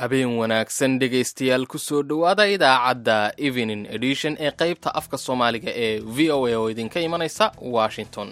habeen wanaagsan dhegaystayaal kusoo dhowaada idaacadda evening edition ee qaybta afka soomaaliga ee v o a oo idinka imanaysa washington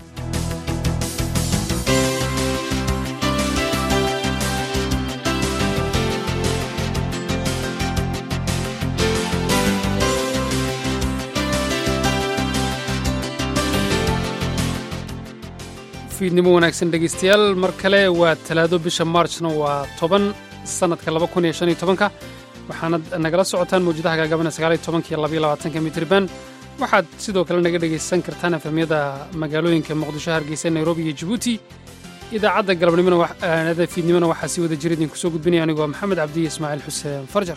fiidnimo wanaagsan dhegaystayaal mar kale waa talaado bisha maarjna waa toban sannadka laba kun iyo shan iyo tobanka waxaanad nagala socotaan mawjadaha gaagabana sagaal iyo tobanka iyo labaiyo labaatanka mitriban waxaad sidoo kale naga dhegaysan kartaan efemyada magaalooyinka muqdisho hargeysa nairobi iyo jabuuti idaacadda galabnimona fiidnimona waxaa sii wada jira idinku soo gudbinaya anigoo maxamed cabdiyo ismaaciil xuseen farjar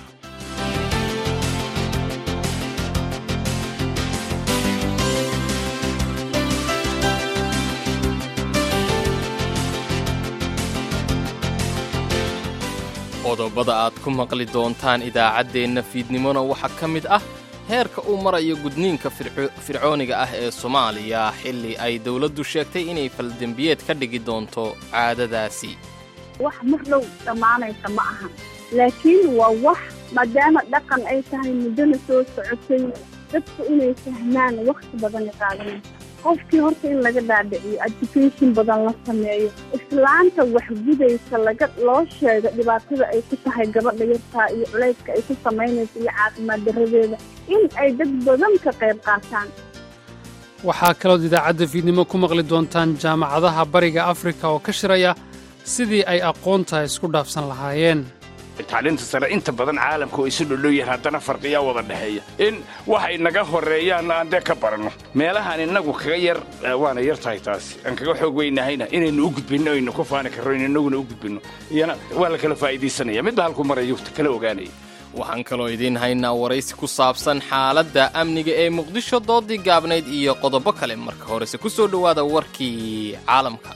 qodobada aad ku maqli doontaan idaacaddeenna fiidnimona waxaa ka mid ah heerka uu marayo gudniinka fircooniga ah ee soomaaliya xilli ay dowladdu sheegtay inay faldembiyeed ka dhigi doonto caadadaasi wax mar dhow dhammaanaysa ma aha laakiin waa wax maadaama dhaqan ay tahay muddona soo socotay dadku inay fahmaan wakhti badana qaadanaysa qofkii horta in laga dhaadhiciyo education badan la sameeyo islaanta waxgudaysa laga loo sheego dhibaatada ay ku tahay gabadha yartaa iyo culayska ay ku samaynayso iyo caafimaad daradeeda in ay dad badan ka qayb qaataan waxaa kalood idaacadda fiidnimo ku maqli doontaan jaamacadaha bariga afrika oo ka shiraya sidii ay aqoonta isku dhaafsan lahaayeen tacliinta sare inta badan caalamka oo isu dhodhow yahan haddana farqiyaa wada dhexeeya in waxay naga horreeyaanna aan dee ka baranno meelahaan innagu kaga yar waana yar tahay taasi aan kaga xoog weynahayna inaynu u gudbinno aynu ku faani karro in innaguna u gudbinno iyana waa la kala faa'iidaysanaya midba halku marayo kala ogaanaya waxaan kaloo idiin haynaa waraysi ku saabsan xaaladda amniga ee muqdisho doodii gaabnayd iyo qodobo kale marka horese ku soo dhowaada warkii caalamka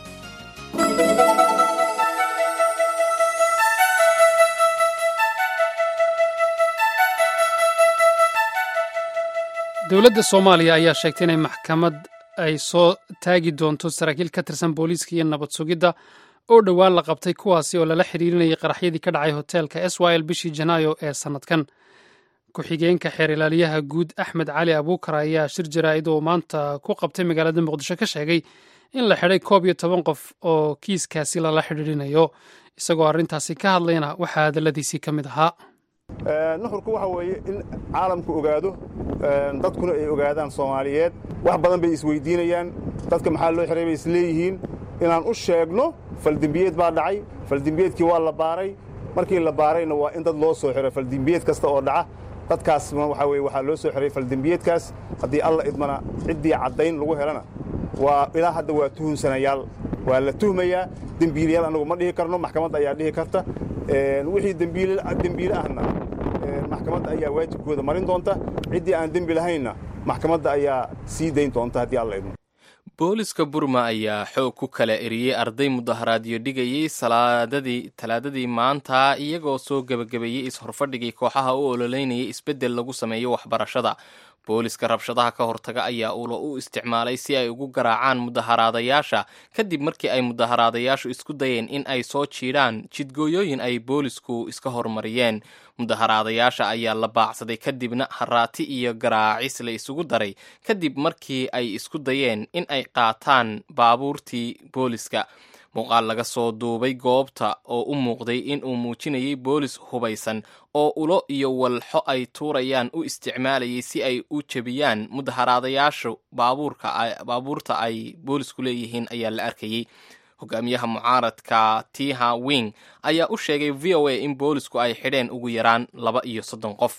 dowladda soomaaliya ayaa sheegtay inay maxkamad ay soo taagi doonto saraakiil ka tirsan booliiska iyo nabad sugidda oo dhowaan la qabtay kuwaasi oo lala xidhiirinayay qaraxyadii ka dhacay hoteelka s y l bishii janaayo ee sannadkan ku-xigeenka xeer ilaaliyaha guud axmed cali abuukar ayaa shir jaraa'id oo maanta ku qabtay magaalada muqdisho ka sheegay in la xidhay koob iyo toban qof oo kiiskaasi lala xidhiirinayo isagoo arrintaasi ka hadlayna waxaa hadalladiisii ka mid ahaa nuxurku waxa weeye in caalamku ogaado dadkuna ay ogaadaan soomaaliyeed wax badan bay isweyddiinayaan dadka maxaa loo xihay bay isleeyihiin inaan u sheegno faldembiyeed baa dhacay faldembiyeedkii waa la baaray markii la baarayna waa in dad loo soo xiro faldembiyeed kasta oo dhaca dadkaasna waxaa weye waxaa loo soo xihay faldembiyeedkaas haddii alla idmana ciddii caddayn lagu helana waa ilaa hadda waa tuhunsanayaal waa la tuhmayaa dembiilayaal annagu ma dhihi karno maxkamadda ayaa dhihi karta wixii dembiile ahna maxkamadda ayaa waajibkooda marin doonta ciddii aan dembi lahaynna maxkamadda ayaa sii dayn doonta haddii alla idmo booliska burma ayaa xoog ku kala eriyey arday mudaharaadyo dhigayey talaadadii maanta iyagoo soo gebagabeeyey is-horfadhigii kooxaha u ololeynayay isbeddel lagu sameeyo waxbarashada booliska rabshadaha ka hortaga ayaa ulo u isticmaalay si ay ugu garaacaan mudaharaadayaasha kadib markii ay mudaharaadayaashu isku dayeen in ay soo jiidhaan jidgooyooyin ay boolisku iska hormariyeen mudaharaadayaasha ayaa la baacsaday kadibna haraati iyo garaacis la isugu daray kadib markii ay isku dayeen in ay qaataan baabuurtii booliska muuqaal laga soo duubay goobta oo u muuqday in uu muujinayay boolis hubaysan oo ulo iyo walxo ay tuurayaan u isticmaalayay si ay u jebiyaan mudaharaadayaashu baabuurta ay boolisku leeyihiin ayaa la arkayey hogaamiyaha mucaaradka tiha wing ayaa u sheegay v o a in boolisku ay xidheen ugu yaraan laba iyo soddon qof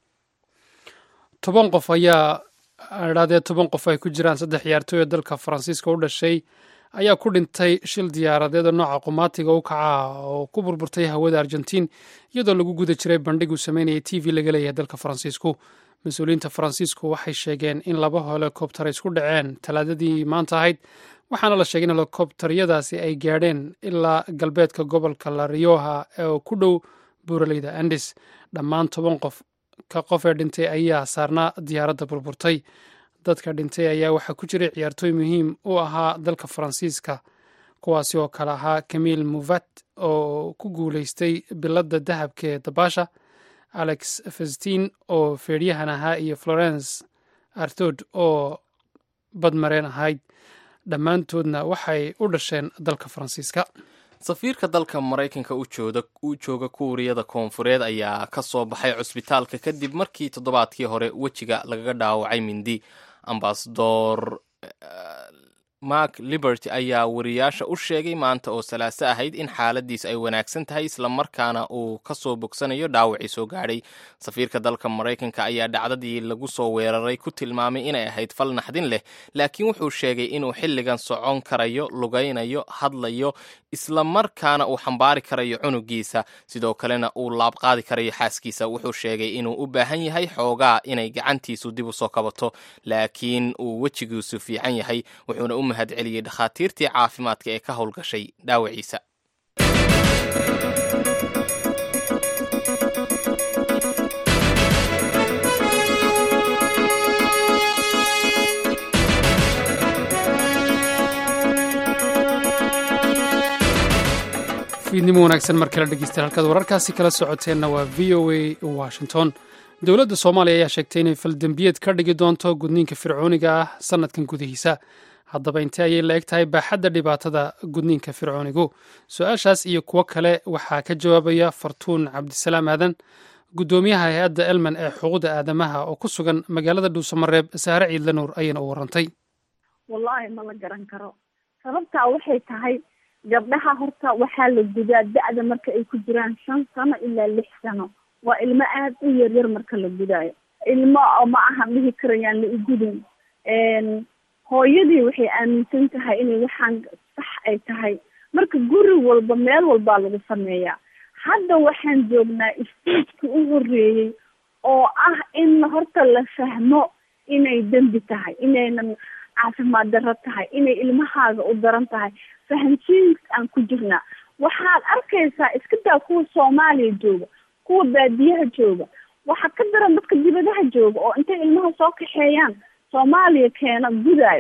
toban qof ayaa idhahdee toban qof ay ku jiraan saddex ciyaartooy oo dalka faransiiska u dhashay ayaa ku dhintay shil diyaaradeed oo nooca qumaatiga u kaca oo ku burburtay hawada argentiin iyadoo lagu guda jiray bandhig uu sameynayay t v laga leeyahay dalka faransiisku mas-uuliyiinta faransiisku waxay sheegeen in laba helikobtar isku dhaceen talaadadii maanta ahayd waxaana la sheegay in helikobtaryadaasi ay gaadheen ilaa galbeedka gobolka la rioha oo ku dhow buuraleyda andis dhammaan toban qof ka qof ee dhintay ayaa saarnaa diyaaradda burburtay dadka dhintay ayaa waxaa ku jiray ciyaartooy muhiim u ahaa dalka faransiiska kuwaasi oo kale ahaa camil muvat oo ku guuleystay biladda dahabka ee dabaasha alex festin oo feedhyahan ahaa iyo florence artod oo badmareen ahayd dhammaantoodna waxay u dhasheen dalka faransiiska safiirka dalka maraykanka u jooga kuuriyada koonfureed ayaa ka soo baxay cusbitaalka kadib markii toddobaadkii hore wejiga lagaga dhaawacay mindi ambasador mark liberty ayaa wariyaasha u sheegay maanta oo salaaso ahayd in xaaladiis ay wanaagsan tahay islamarkaana uu ka soo bogsanayo dhaawacii soo gaadhay safiirka dalka maraykanka ayaa dhacdadii lagu soo weeraray ku tilmaamay inay ahayd fal naxdin leh laakiin wuxuu sheegay inuu xilligan socon karayo lugaynayo hadlayo islamarkaana uu xambaari karayo cunugiisa sidoo kalena uu laabqaadi karayo xaaskiisa wuxuu sheegay inuu u baahan yahay xoogaa inay gacantiisu dib u soo kabato laakiin uu wejigiisu fiican yahay wuxuuna u mahad celiyey dhakhaatiirtii caafimaadka ee ka howlgashay dhaawaciisa fiidnimo wanaagsan mar kale dhegeystayaal halkaad wararkaasi kala socoteenna waa v o a washington dowladda soomaaliya ayaa sheegtay inay faldembiyeed ka dhigi doonto gudniinka fircooniga ah sanadkan gudihiisa haddaba intee ayay la eg tahay baaxadda dhibaatada gudniinka fircoonigu su-aashaas iyo kuwo kale waxaa ka jawaabaya fartuun cabdisalaam aadan guddoomiyaha hay-adda elman ee xuquuqda aadamaha oo ku sugan magaalada dhuusamareeb saare ciidla nuur ayayna u warantay wallaahi ma la garan karo sababtaa waxay tahay gabdhaha horta waxaa la gudaa da-da marka ay ku jiraan shan sano ilaa lix sano waa ilmo aada u yaryar marka la gudaayo ilmo ma ahan dhihi karayaan la igudin hooyadii waxay aaminsan tahay inay waxaan sax ay tahay marka guri walba meel walbaa lagu sameeyaa hadda waxaan joognaa stagekii u horeeyey oo ah in horta la fahmo inay dembi tahay inaynan caafimaad darro tahay inay ilmahaaga u daran tahay fahamsiin aan ku jirnaa waxaad arkaysaa iska daa kuwa soomaaliya jooga kuwa baadiyaha jooga waxaa ka daran dadka dibadaha jooga oo intay ilmaha soo kaxeeyaan soomaaliya keena gudaayo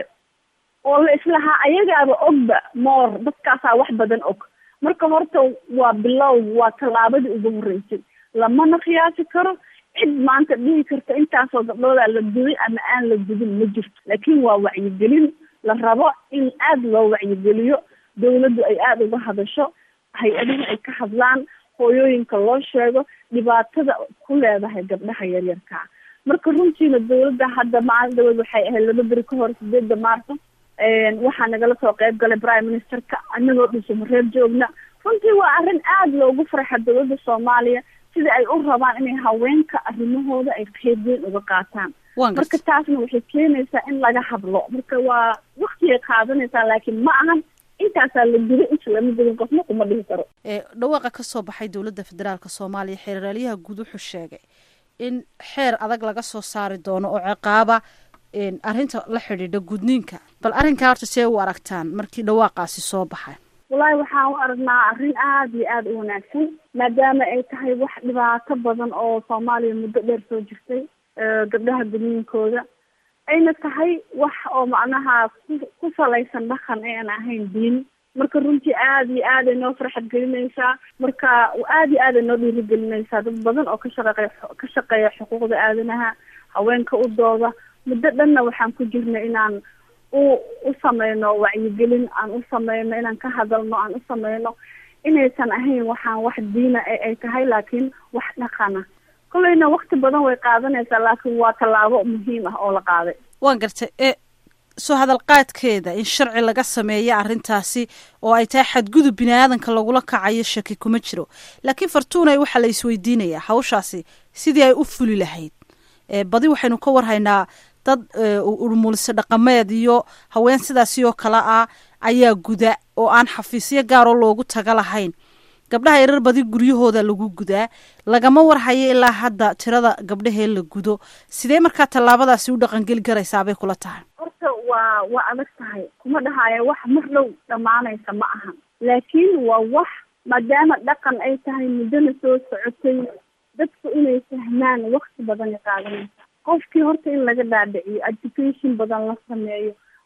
oo la islahaa ayagaaba ogba moor dadkaasaa wax badan og marka horta waa bilow waa tallaabadii ugu horreysay lamana khiyaasi karo cid maanta dhihi karta intaasoo gabdhoodaa la guday ama aan la gudin ma jirto laakiin waa wacyigelin la rabo in aada loo wacyigeliyo dawladdu ay aada uga hadasho hay-adahu ay ka hadlaan hooyooyinka loo sheego dhibaatada ku leedahay gabdhaha yaryarkaa marka runtiina dawladda hadda maalin dhaweed waxay ahayd laba beri ka hor sideedda maarso waxaa nagala soo qeyb galay prime ministerka anagoo dhuusamareer joogna runtii waa arrin aada loogu farxa dawladda soomaaliya sida ay u rabaan inay haweenka arrimahooda ay qeyb weyn uga qaataan marka taasna waxay keenaysaa in laga hadlo marka waa waktigay qaadanaysaa laakiin ma ahan intaasaa la guday inta lama gudin qofna kuma dhihi karo dhawaaqa ka soo baxay dowladda federaalk soomaaliya xeeraalyaha guud wuxuu sheegay in xeer adag laga soo saari doono oo ciqaaba arrinta la xidhiidha gudniinka bal arrinkaa horta see u aragtaan markii dhawaaqaasi soo baxay wallaahi waxaan u aragnaa arrin aada iyo aada u wanaagsan maadaama ay tahay wax dhibaato badan oo soomaaliya muddo dheer soo jirtay gabdhaha gudniinkooda ayna tahay wax oo macnaha ku ku salaysan dhaqan ee aan ahayn diin marka runtii aada iyo aad ay noo farxad gelinaysaa marka aada iyo aad ay noo dhiirigelinaysaa dad badan oo ka shaqeeya ka shaqeeya xuquuqda aadanaha haweenka u dooda muddo dhanna waxaan ku jirna inaan u u sameyno wacyigelin aan u sameyno inaan ka hadalno aan u sameyno inaysan ahayn waxaan wax diina ay tahay laakiin wax dhaqana kolleyna wakti badan way qaadanaysaa laakiin waa tallaabo muhiim ah oo la qaaday waan gartay e soo hadalqaadkeeda in sharci laga sameeya arrintaasi oo ay tahay xadgudub bini aadanka lagula kacayo shaki kuma jiro laakiin fartuunay waxaa la isweydiinayaa hawshaasi sidii ay u fuli lahayd badi waxaynu ka warhaynaa dad urmuulise dhaqameed iyo haween sidaasi oo kale ah ayaa guda oo aan xafiisyo gaaroo loogu taga lahayn gabdhaha yarar badi guryahooda lagu gudaa lagama warhayo ilaa hadda tirada gabdhahee la gudo sidee markaa tallaabadaasi u dhaqangeli garaysaabay kula tahay horta waa waa adag tahay kuma dhahaayo wax mar dhow dhammaanaysa ma ahan laakiin waa wax maadaama dhaqan ay tahay muddona soo socotay dadku inay fahmaan wakti badan ay qaadanaysa qofkii horta in laga dhaadhiciyo education badan la sameeyo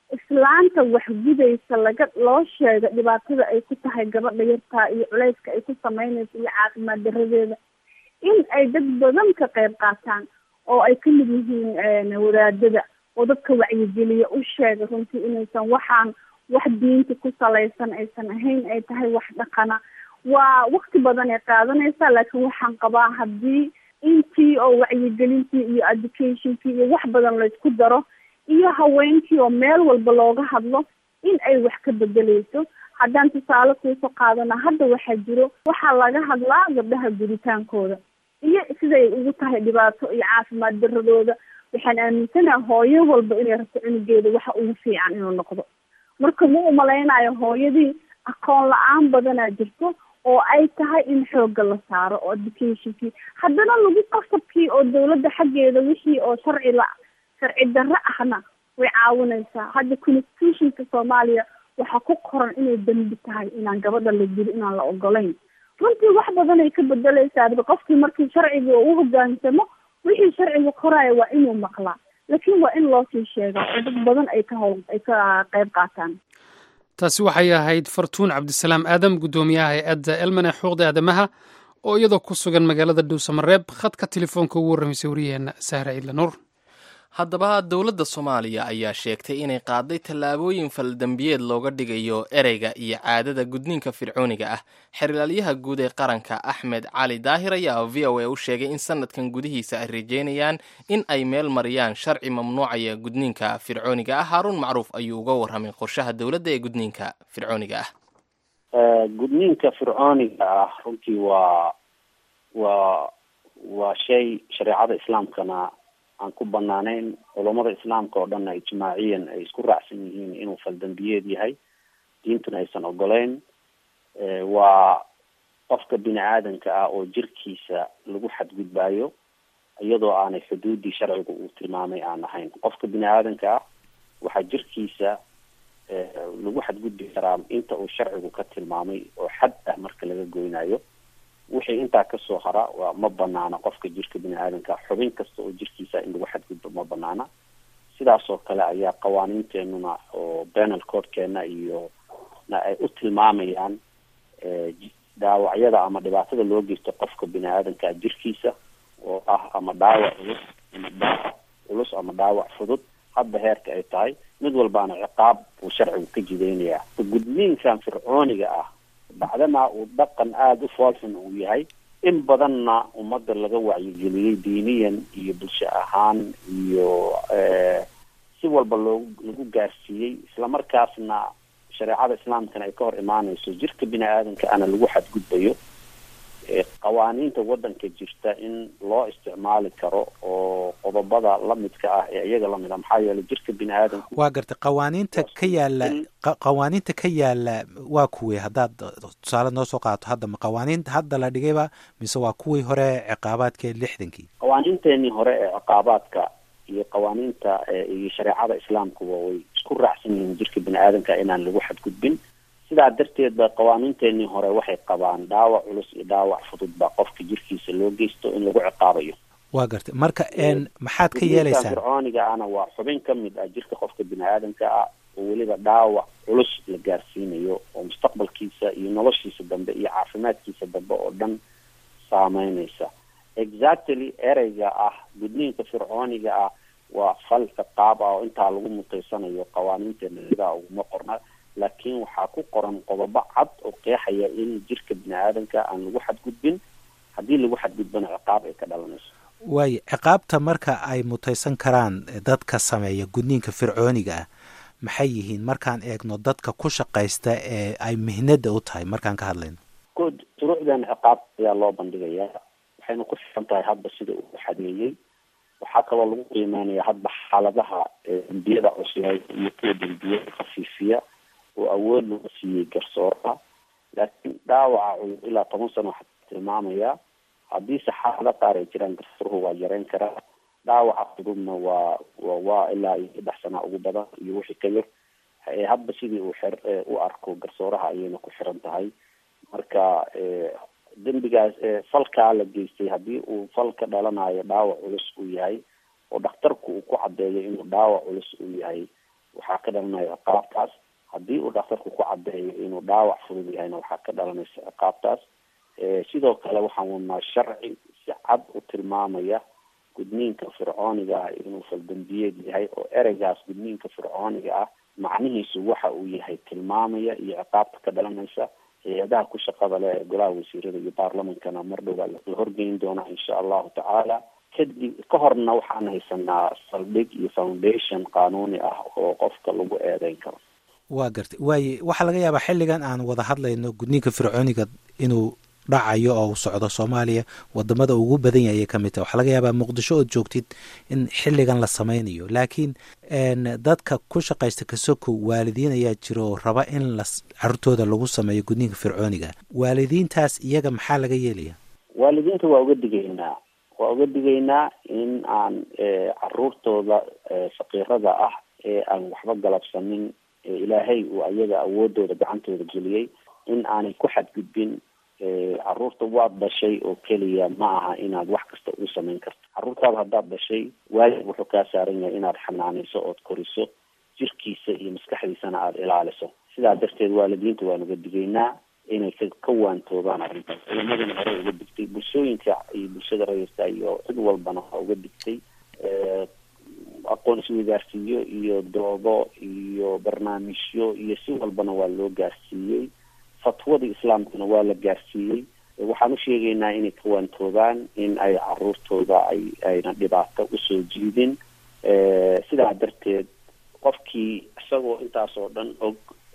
islaanta waxgudaysa laga loo sheega dhibaatada ay ku tahay gabadha yartaa iyo culayska ay ku sameynayso iyo caafimaad daradeeda in ay dad badan ka qayb qaataan oo ay ka mid yihiin wadaadada oo dadka wacyigeliya u sheega runtii inaysan waxaan wax diinta ku salaysan aysan ahayn ay tahay wax dhaqana waa wakti badan ay qaadanaysaa laakiin waxaan qabaa haddii intii oo wacyigelintii iyo educationkii iyo wax badan laysku daro iyo haweenkii oo meel walba looga hadlo in ay wax ka bedeleyso haddaan tusaale kuusoo qaadana hadda waxaa jiro waxaa laga hadlaa gabdhaha guditaankooda iyo siday ugu tahay dhibaato iyo caafimaad daradooda waxaan aaminsanaha hooyo walba inay rabto cunugeeda waxa ugu fiican inuu noqdo marka ma umalaynayo hooyadii aqoon la-aan badanaa jirto oo ay tahay in xoogga la saaro oo educationkii haddana lagu qasabkii oo dawladda xaggeeda wixii oo sharci la sharci darro ahna way caawinaysaa hadda constitutionka soomaaliya waxaa ku qoran inay dembi tahay inaan gabadha la dilo inaan la ogolayn runtii wax badan ay ka bedeleysaa adba qofkii markii sharciga u hogaansamo wixii sharciga qoraya waa inuu maqlaa laakiin waa in loo sii sheegaa oo dad badan ay ka howl ay ka qayb qaataan taasi waxay ahayd fartuun cabdisalaam aadam guddoomiyaha hay-adda elman ee xuquuqda aadamaha oo iyadoo ku sugan magaalada dhuusamareeb khadka telefoonka ugu warramaysay wariyaheenna sahra ciidla nuur haddaba dowladda soomaaliya ayaa sheegtay inay qaaday tallaabooyin faldambiyeed looga dhigayo ereyga iyo caadada gudniinka fircooniga ah xerilaalyaha guud ee qaranka axmed cali daahir ayaa v o a u sheegay in sanadkan gudihiisa ay rajeynayaan in ay meel mariyaan sharci mamnuucaya gudniinka fircooniga ah haaruun macruuf ayuu uga warramay qorshaha dowladda ee gudniinka fircooniga ah gudniinka fircooniga ah runtii waa waa waa shay shareecada islaamkana aan ku banaaneyn culammada islaamka oo dhanna ijmaaciyan ay isku raacsan yihiin inuu faldambiyeed yahay diintuna aysan ogoleyn waa qofka bini aadanka ah oo jirkiisa lagu xadgudbaayo iyadoo aanay xuduudii sharciga uu tilmaamay aan ahayn qofka bini aadanka ah waxaa jirkiisa lagu xadgudbi karaa inta uu sharcigu ka tilmaamay oo xad ah marka laga goynayo wixii intaa kasoo hara waa ma banaana qofka jirka bini aadanka xubin kasta oo jirkiisa in lagu xadgudbo ma banaana sidaas oo kale ayaa qawaaniinteenuna oo penal codkeena iyo na ay u tilmaamayaan dhaawacyada ama dhibaatada loo geysto qofka bini aadanka jirkiisa oo ah ama dhaawac culus ama dhaawac culus ama dhaawac fudud hadda heerka ay tahay mid walbaana ciqaab uu sharcigu ka jidaynayaa gudniinkan fircooniga ah bacdana uu dhaqan aada u foolxun uu yahay in badanna ummadda laga wacyigeliyey diiniyan iyo bulsho ahaan iyo si walba loogu lagu gaarsiiyey islamarkaasna shareecada islaamkana ay ka hor imaaneyso jirka bini aadanka ana lagu xadgudbayo qawaaniinta waddanka jirta in loo isticmaali karo oo qodobada lamidka ah ee iyaga lamid a maxaa yeelay jirka bini aadanku waa gartay qawaaniinta ka yaala qawaaniinta ka yaala waa kuwey haddaad tusaale noo soo qaato hadda ma qawaaniinta hadda la dhigayba mise waa kuwii hore ciqaabaadka lixdankii qawaaniinteenii hore ee ciqaabaadka iyo qawaaniinta iyo shareecada islaamkuba way isku raacsan yihiin jirka bini aadanka inaan lagu xadgudbin sidaa darteed ba qawaaniinteenii hore waxay qabaan dhaawac culus iyo dhaawac fudud ba qofka jirkiisa loo geysto in lagu ciqaabayo waa gartay marka maxaad ka yeelaysaan fircooniga ana waa xubin ka mid ah jirka qofka bini aadanka ah oo weliba dhaawac culus la gaarsiinayo oo mustaqbalkiisa iyo noloshiisa dambe iyo caafimaadkiisa dambe oo dhan saameyneysa exactly ereyga ah gudniinka fircooniga ah waa fal ciqaab ah oo intaa lagu mutaysanayo qawaaniinteena sidaa uguma qorna laakiin waxaa ku qoran qodobo cad oo qeexaya in jirka bini aadanka aan lagu xadgudbin haddii lagu xadgudbana ciqaab ay ka dhalanayso waayo ciqaabta marka ay mutaysan karaan dadka sameeya gudniinka fircooniga ah maxay yihiin markaan eegno dadka ku shaqaysta ee ay mihnada u tahay markaan ka hadlayno good shuruucdan ciqaab ayaa loo bandhigayaa waxayna ku xiran tahay hadba sida uu xadeeyey waxaa kaloo lagu qiimeynaya hadba xaaladaha dembiyada cusleed iyo kuwa dembiyada khafiifiya oo awood loo siiyey garsooraha laakiin dhaawaca culus ilaa toban sano waxaa tilmaamayaa haddiise xaalado qaar ay jiraan garsooruhu waa yareyn karaa dhaawaca fududna waa waa ilaa iyo saddex sana ugu badan iyo wixii ka yar hadba sidii uu xer u arko garsooraha ayayna ku xiran tahay marka dembigaas falkaa la geystay haddii uu fal ka dhalanayo dhaawac culus uu yahay oo dhakhtarku uu ku caddeeyo inuu dhaawac culus uu yahay waxaa ka dhalanaya ciqaabtaas haddii uu dhakhtarku ku cadeeyo inuu dhaawac fudud yahayna waxaa ka dhalanaysa ciqaabtaas sidoo kale waxaan wadnaa sharci si cad u tilmaamaya gudniinka fircooniga ah inuu faldambiyeed yahay oo ereygaas gudniinka fircooniga ah macnihiisu waxa uu yahay tilmaamaya iyo ciqaabta ka dhalanaysa hay-adaha ku shaqada leh ee golaha wasiirada iyo baarlamankana mar dhowaa la horgeyn doonaa insha allahu tacaala kadib ka horna waxaan haysanaa saldhig iyo foundation qaanuuni ah oo qofka lagu eedeyn karo waa gartay waaye waxaa laga yaabaa xilligan aan wada hadlayno gudniinka fircooniga inuu dhacayo oo uu socdo soomaaliya wadamada ugu badan yahay ayay ka mid tahay waxaa laga yaabaa muqdisho ood joogtid in xilligan la sameynayo laakiin dadka ku shaqaysta kasoko waalidiin ayaa jira oo raba in la carruurtooda lagu sameeyo gudniinka fircooniga waalidiintaas iyaga maxaa laga yeelaya waalidiinta waa uga digaynaa waa uga digaynaa in aan caruurtooda faqiirada ah ee aan waxba galabsanin ilaahay uu ayaga awoodooda gacantooda geliyey in aanay ku xadgudbin caruurta waad dhashay oo keliya ma aha inaad wax kasta u samayn karto caruurtaada haddaad dhashay waalid wuxuu kaa saaran yahay inaad xanaanayso ood koriso jirkiisa iyo maskaxdiisana aada ilaaliso sidaa darteed waalidiinta waan uga digaynaa inay ka ka waantoobaan arrintaas culamadana hore uga digtay bulshooyinka iyo bulshada rayirka iyo cid walbana waa uga digtay aqoon isweydaarsiiyo iyo doodo iyo barnaamijyo iyo si walbana waa loo gaarsiiyey fatwadii islaamkuna waa la gaarsiiyey waxaan usheegaynaa inay ka waantoobaan in ay caruurtooda ay ayna dhibaato usoo jiidin sidaa darteed qofkii isagoo intaas oo dhan og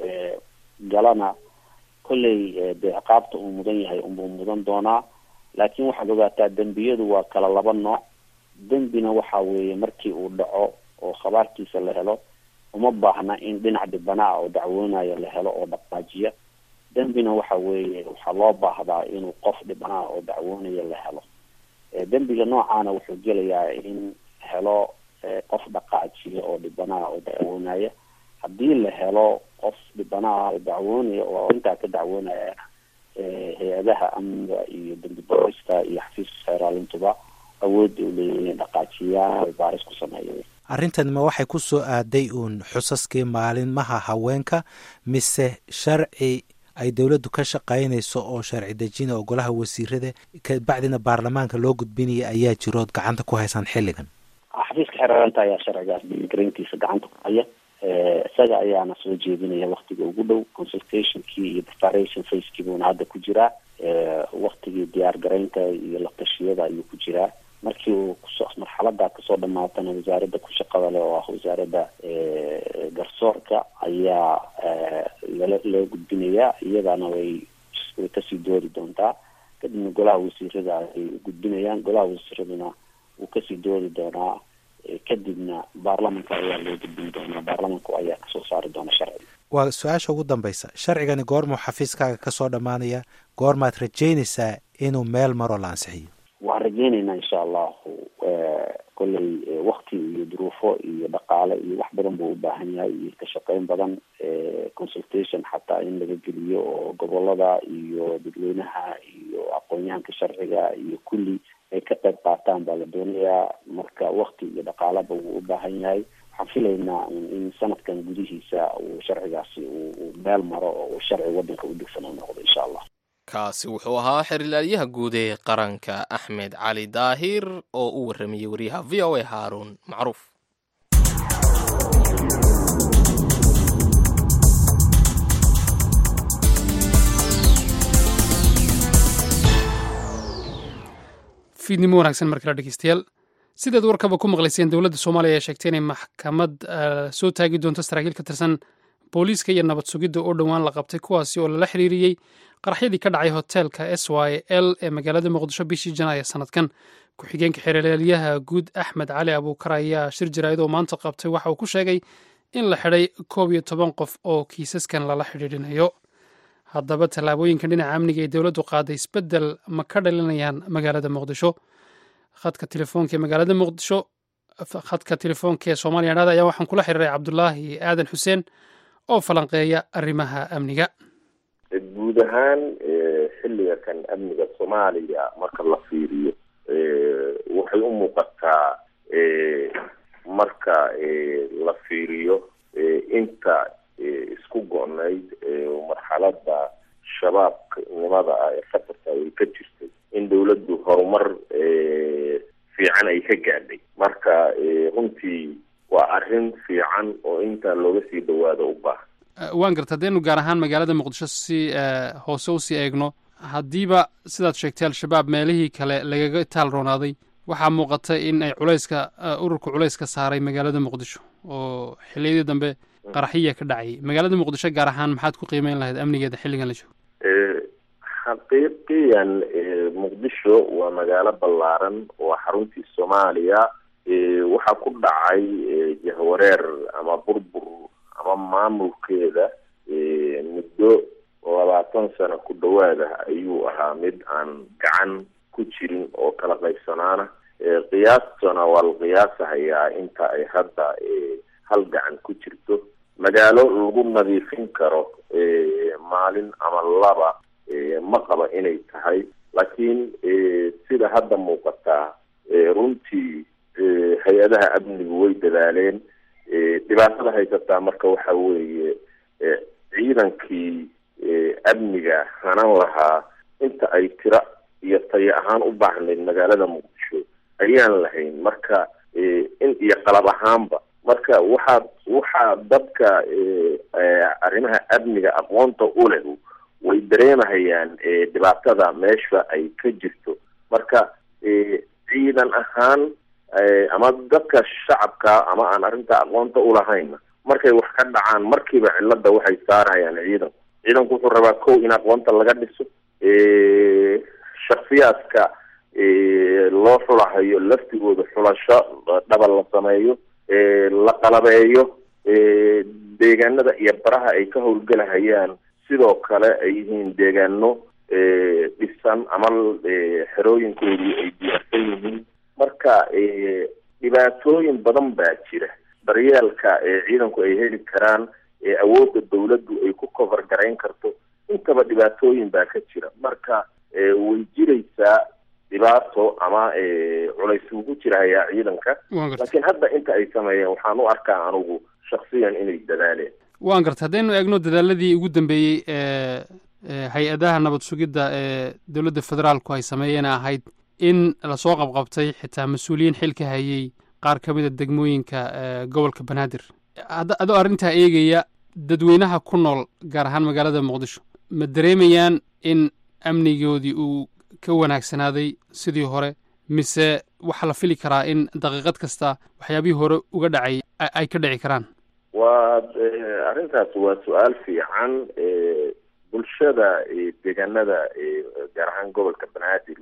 galana kolley dee ciqaabta uu mudan yahay unbuu mudan doonaa laakiin waxaad ogaataa dembiyadu waa kala laba nooc dembina waxa weeye markii uu dhaco oo khabaarkiisa la helo uma baahna in dhinac dhibana ah oo dacwoonaya la helo oo dhaqaajiya dembina waxa weeye waxaa loo baahdaa inuu qof dhibana ah oo dacwoonaya la helo dembiga noocaana wuxuu gelayaa in helo qof dhaqaajiya oo dhibana ah oo dacwoonaya haddii la helo qof dhibana ah oo dacwoonaya oo intaa ka dacwoonaya hay-adaha amniga iyo dembi boorista iyo xafiiska xeeraalintuba awoodda u leeyihin inay dhaqaajiyaan baaris ku sameeya arrintan ma waxay ku soo aaday uun xusaskii maalinmaha haweenka mise sharci ay dowladdu ka shaqaynayso oo sharci dejina oo golaha wasiirada kabacdina baarlamaanka loo gudbinaya ayaa jirood gacanta ku haysaan xilligan xafiiska xeeraalinta ayaa sharcigaas diligarayntiisa gacanta ku haya isaga ayaana soo jeedinaya waktiga ugu dhow consultationkii iyo preparation facekii buuna hadda ku jiraa waktigii diyaar garaynta iyo latashiyada ayuu ku jiraa markii uu kuso marxalada kasoo dhamaatana wasaaradda ku shaqada leh oo ah wasaaradda garsoorka ayaa lala loo gudbinayaa iyadana way way kasii doodi doontaa kadibna golaha wasiirada ay gudbinayaan golaha wasiiraduna wuu kasii doodi doonaa kadibna baarlamanka ayaa loo gudbin doonaa baarlamanku ayaa kasoo saari doona sharciga waa su-aasha ugu dambaysa sharcigani goormuu xafiiskaaga kasoo dhammaanaya goormaad rajaynaysaa inuu meel maroo la ansixiyo waan rajeyneynaa insha allahu kolley wakti iyo duruufo iyo dhaqaale iyo wax badan buu u baahan yahay iyo ka shaqeyn badan consultation xataa in laga geliyo oo gobolada iyo dadweynaha iyo aqoon-yahanka sharciga iyo kulli ay ka qayb qaataan baa la doonayaa marka wakti iyo dhaqaalaba wuu u baahan yahay waxaan filaynaa in sanadkan gudihiisa uu sharcigaasi uu meel maro oo uu sharci wadanka u degsan u noqdo insha allah kaasi wuxuu ahaa xerilaalyaha guud ee qaranka axmed cali daahir oo u warramayey wariyaha v o a haaruun macruuf fiidnimo wanaagsan mar kale dhegeystayaal sidaad warkaba ku maqlayseen dowladda soomaaliya ayaa sheegtay inay maxkamad soo taagi doonto saraakiil ka tirsan booliiska iyo nabad sugidda oo dhowaan la qabtay kuwaasi oo lala xiriiriyey qaraxyadii ka dhacay hoteelka s y l ee magaalada muqdisho bishii janaayo sanadkan ku-xigeenka xeeralaalyaha guud axmed cali abuukar ayaa shir jaraa'id oo maanta qabtay waxa uu ku sheegay in la xidhay koob iyo toban qof oo kiisaskan lala xidhiidhinayo haddaba tallaabooyinkan dhinaca amniga ee dowladdu qaaday isbeddel ma ka dhalinayaan magaalada muqdisho khadka telefoonka ee magaalada muqdisho khadka telefoonka ee soomaaliya dhada ayaa waxaan kula xiriiray cabdulaahi aadan xuseen oo falanqeeya arrimaha amniga guud ahaan xilliga kan amniga soomaaliya marka la fiiriyo waxay u muuqataa marka la fiiriyo inta isku go-nayd marxalada shabaabnimada ah ee khatarta ay ka jirtay in dawladdu horumar fiican ay ka gaadhay marka runtii waa arrin fiican oo intaa looga sii dhawaado u baahan waan garta haddaynu gaar ahaan magaalada muqdisho si hoose usii eegno haddiiba sidaad sheegtay al-shabaab meelihii kale lagaga taal roonaaday waxaa muuqata in ay culayska ururka culayska saaray magaalada muqdisho oo xiliyadii dambe qaraxiya ka dhacayay magaalada muqdisho gaar ahaan maxaad ku qiimeyn lahayd amnigeeda xilligan la joogo xaqiiqiyan muqdisho waa magaalo ballaaran waa xaruntii soomaaliya waxaa ku dhacay jahwareer ama burbur ama maamulkeeda muddo labaatan sano ku dhawaada ayuu ahaa mid aan gacan ku jirin oo kala qaybsanaana qiyaastana waa la qiyaasahayaa inta ay hadda hal gacan ku jirto magaalo lagu nadiifin karo maalin ama laba ma qaba inay tahay laakiin sida hadda muuqataa runtii hay-adaha amnigu way dadaaleen dhibaatada haysataa marka waxa weeye ciidankii amniga hanan lahaa inta ay tira iyo tayo ahaan u baahnayd magaalada muqdisho ayaan lahayn marka in iyo qalab ahaanba marka waxaa waxaa dadka arrimaha amniga aqoonta u leh way dareemahayaan dhibaatada meesha ay ka jirto marka ciidan ahaan ama dadka shacabka ama aan arrinta aqoonta ulahaynna markay wax ka dhacaan markiiba cilada waxay saarayaan ciidanku ciidanku wuxuu rabaa kow in aqoonta laga dhiso shaksiyaadka loo xulahayo laftigooda xulasho dhabal la sameeyo la qalabeeyo deegaanada iyo baraha ay ka howlgelahayaan sidoo kale ay yihiin deegaano dhisan ama xerooyinkoodii ay diyaarsan yihiin marka dhibaatooyin badan baa jira daryeelka ciidanku ay heli karaan awoodda dawladdu ay ku cover garayn karto intaba dhibaatooyin baa ka jira marka way jiraysaa dhibaato ama culays ugu jirahayaa ciidanka laakiin hadda inta ay sameeyeen waxaan u arkaa anugu shaksiyan inay dadaaleen waan garta haddaynu eegno dadaaladii ugu dambeeyey ee hay-adaha nabad sugidda ee dowladda federaalku ay sameeyeen ahayd in lasoo qabqabtay xitaa mas-uuliyiin xil ka hayay qaar ka mid a degmooyinka gobolka banaadir adoo arrintaa eegaya dadweynaha ku nool gaar ahaan magaalada muqdisho ma dareemayaan in amnigoodii uu ka wanaagsanaaday sidii hore mise waxaa la fili karaa in daqiiqad kasta waxyaabihii hore uga dhacay ay ka dhici karaan waa arrintaas waa su-aal fiican bulshada deegaanada gaar ahaan gobolka banaadir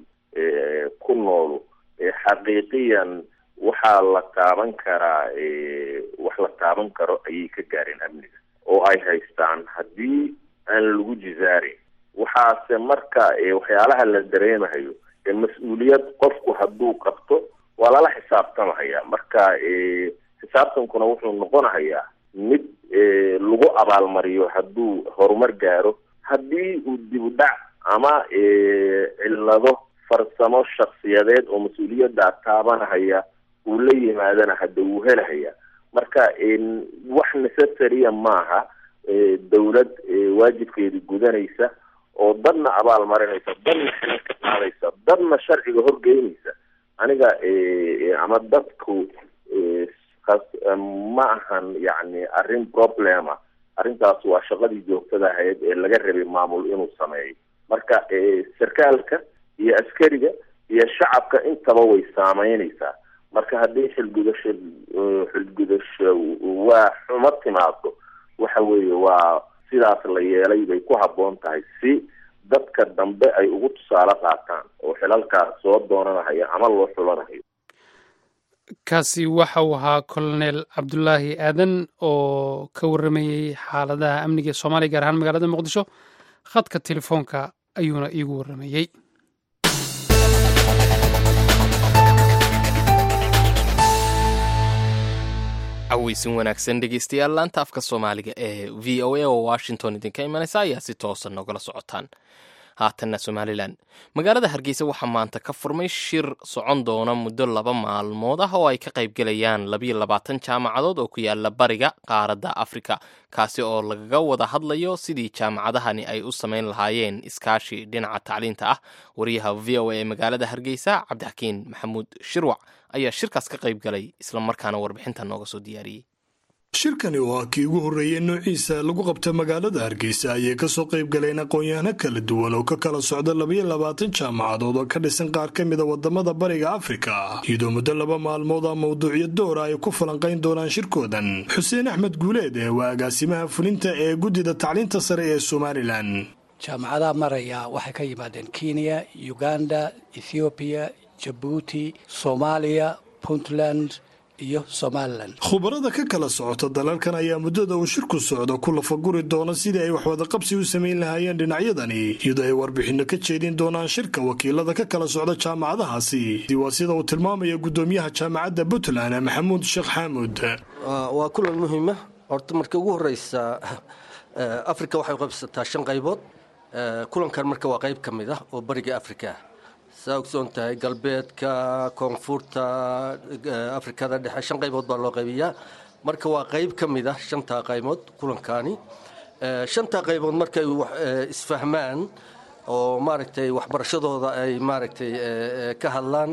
ku nool xaqiiqiyan waxaa la taaban karaa wax la taaban karo ayay ka gaareen amniga oo ay haystaan haddii aan lagu jizaarin waxaase marka waxyaalaha la dareemahayo mas-uuliyad qofku hadduu qabto waa lala xisaabtamahaya marka xisaabtankuna wuxuu noqonahayaa mid lagu abaalmariyo hadduu horumar gaaro haddii uu dib u dhac ama cillado farsamo shaksiyadeed oo mas-uuliyaddaa taabanahaya uu la yimaadana hadda wuu helahaya marka wax necessarya maaha dawlad waajibkeeda gudanaysa oo dadna abaal marinaysa dadna xilal ka qaadaysa dadna sharciga horgeynaysa aniga ama dadku ma ahan yani arrin problema arrintaas waa shaqadii joogtada ahayd ee laga rabay maamul inuu sameeyo marka sarkaalka iyo askariga iyo shacabka intaba way saameynaysaa marka haddii xilgudasho xilgudasho waa xumo timaado waxa weeye waa sidaas la yeelay bay ku habboon tahay si dadka dambe ay ugu tusaale qaataan oo xilalkaas soo doonanahayo ama loo xulanahayo kaasi waxa uu ahaa colonel cabdulaahi aadan oo ka warramayey xaaladaha amniga ee soomaaliya gaar ahaan magaalada muqdisho khadka telefoonka ayuuna iigu warramayey caweysin wanaagsan dhegeystayaal laanta afka soomaaliga ee v o a oo washington idinka imanaysa ayaa si toosa nogala socotaan haatanna somalilan magaalada hargeysa waxaa maanta ka furmay shir socon doona muddo laba maalmood ah oo ay ka qaybgelayaan labayo labaatan jaamacadood oo ku yaala bariga qaaradda afrika kaasi oo lagaga wada hadlayo sidii jaamacadahani ay u samayn lahaayeen iskaashi dhinaca tacliinta ah wariyaha v o a ee magaalada hargeysa cabdixakiin maxamuud shirwac ayaa shirkaas ka qaybgalay islamarkaana warbixinta nooga soo diyaariyey shirkani waa kii ugu horreeyey noociisa lagu qabta magaalada hargeysa ayay kasoo qayb galeen aqoon-yahano kala duwan oo ka kala socda labaiyo labaatan jaamacadood oo ka dhisan qaar ka mida wadamada bariga afrika iyadoo muddo laba maalmood a mawduucyo doora ay ku falanqayn doonaan shirkoodan xuseen axmed guuleed ee waa agaasimaha fulinta ee guddida tacliinta sare ee somalilan jaamacadaha maraya waxay ka yimaadeen kenya uganda ethoobiya jabuuti soomaaliya puntland iyo somalilan khubarada ka kala socota dalalkan ayaa muddada uu shirku socdo ku lafaguri doona sidii ay waxwadaqabsi u samayn lahaayeen dhinacyadani iyadoo ay warbixinno ka jeedin doonaan shirka wakiilada ka kala socda jaamacadahaasi waa sida uu tilmaamaya guddoomiyaha jaamacadda puntland maxamuud sheekh xaamud waa kulan muhiima horta marka ugu horeysa afrika waxay qaybsataa shan qaybood kulankan marka waa qayb ka mid ah oo bariga afrika saa ogsoon tahay galbeedka koonfurta afrikada dhexe shan qaybood baa loo qaybiyaa marka waa qayb ka mid ah shantaa qaybood kulankaani shantaa qaybood markay isfahmaan oo maaragtay waxbarashadooda ay maaragtay ka hadlaan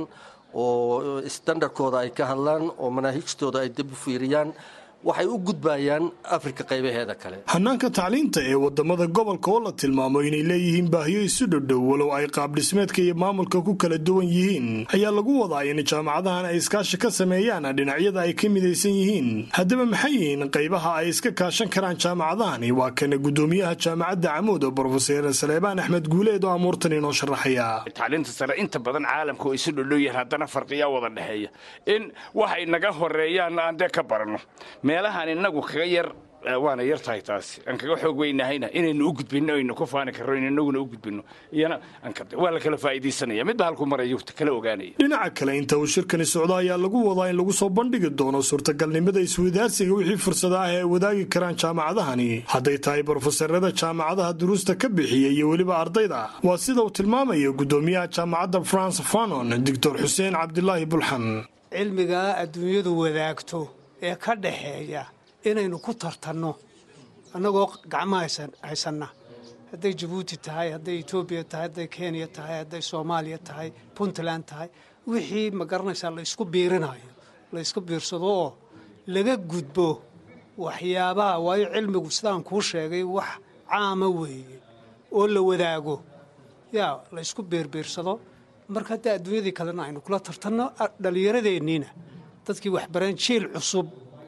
oo standardkooda ay ka hadlaan oo manaahijtooda ay dib u fiiriyaan waxay u gudbayaan afrika qaybaheeda kale hanaanka tacliinta ee wadamada gobolka oo la tilmaamo inay leeyihiin baahiyo isu dhodhow walow ay qaabdhismeedka iyo maamulka ku kala duwan yihiin ayaa lagu wadaa in jaamacadahan ay iskaashi ka sameeyaan dhinacyada ay ka midaysan yihiin haddaba maxay yihiin qaybaha ay iska kaashan karaan jaamacadahani waa kana guddoomiyaha jaamacadda camuud oo brofeser saleebaan axmed guuleed oo amuurtan inoo sharaxaya tacliinta sare inta badan caalamka oo isu dhodhow yahay haddana farqiyaa wada dhexeeya in waxay naga horeeyaan aan dee ka baranno meelahaan inagu kaga yar waana yar tahay taasi aan kaga xoog weynahayna inaynu u gudbinno aynu ku faani karro in inaguna u gudbinno iyana waa la kala faa'iidaysanaya midba halku marayo kala ogaanaya dhinaca kale inta uu shirkani socdo ayaa lagu wadaa in lagu soo bandhigi doono suurtagalnimada iswadaarsiga wixii fursada ah ee ay wadaagi karaan jaamacadahani hadday tahay brofeserada jaamacadaha duruusta ka bixiya iyo weliba ardayda waa sida uu tilmaamayo guddoomiyaha jaamacadda france fanon doctor xuseen cabdilaahi bulxan cilmigaa adduunyadu wadaagto ee ka dhaxeeya inaynu ku tartanno annagoo gacmaha haysanna hadday jabuuti tahay hadday etoobiya tahay hadday kenya tahay hadday soomaaliya tahay puntland tahay wixii ma garanaysaa la ysku biirinayo la ysku biirsado oo laga gudbo waxyaabaha waayo cilmigu sidaan kuu sheegay wax caama weeye oo la wadaago yaa la ysku biirbiirsado marka haddii adduunyadii kalena aynu kula tartanno dhallinyaradeenniina dadkii waxbareen jiil cusub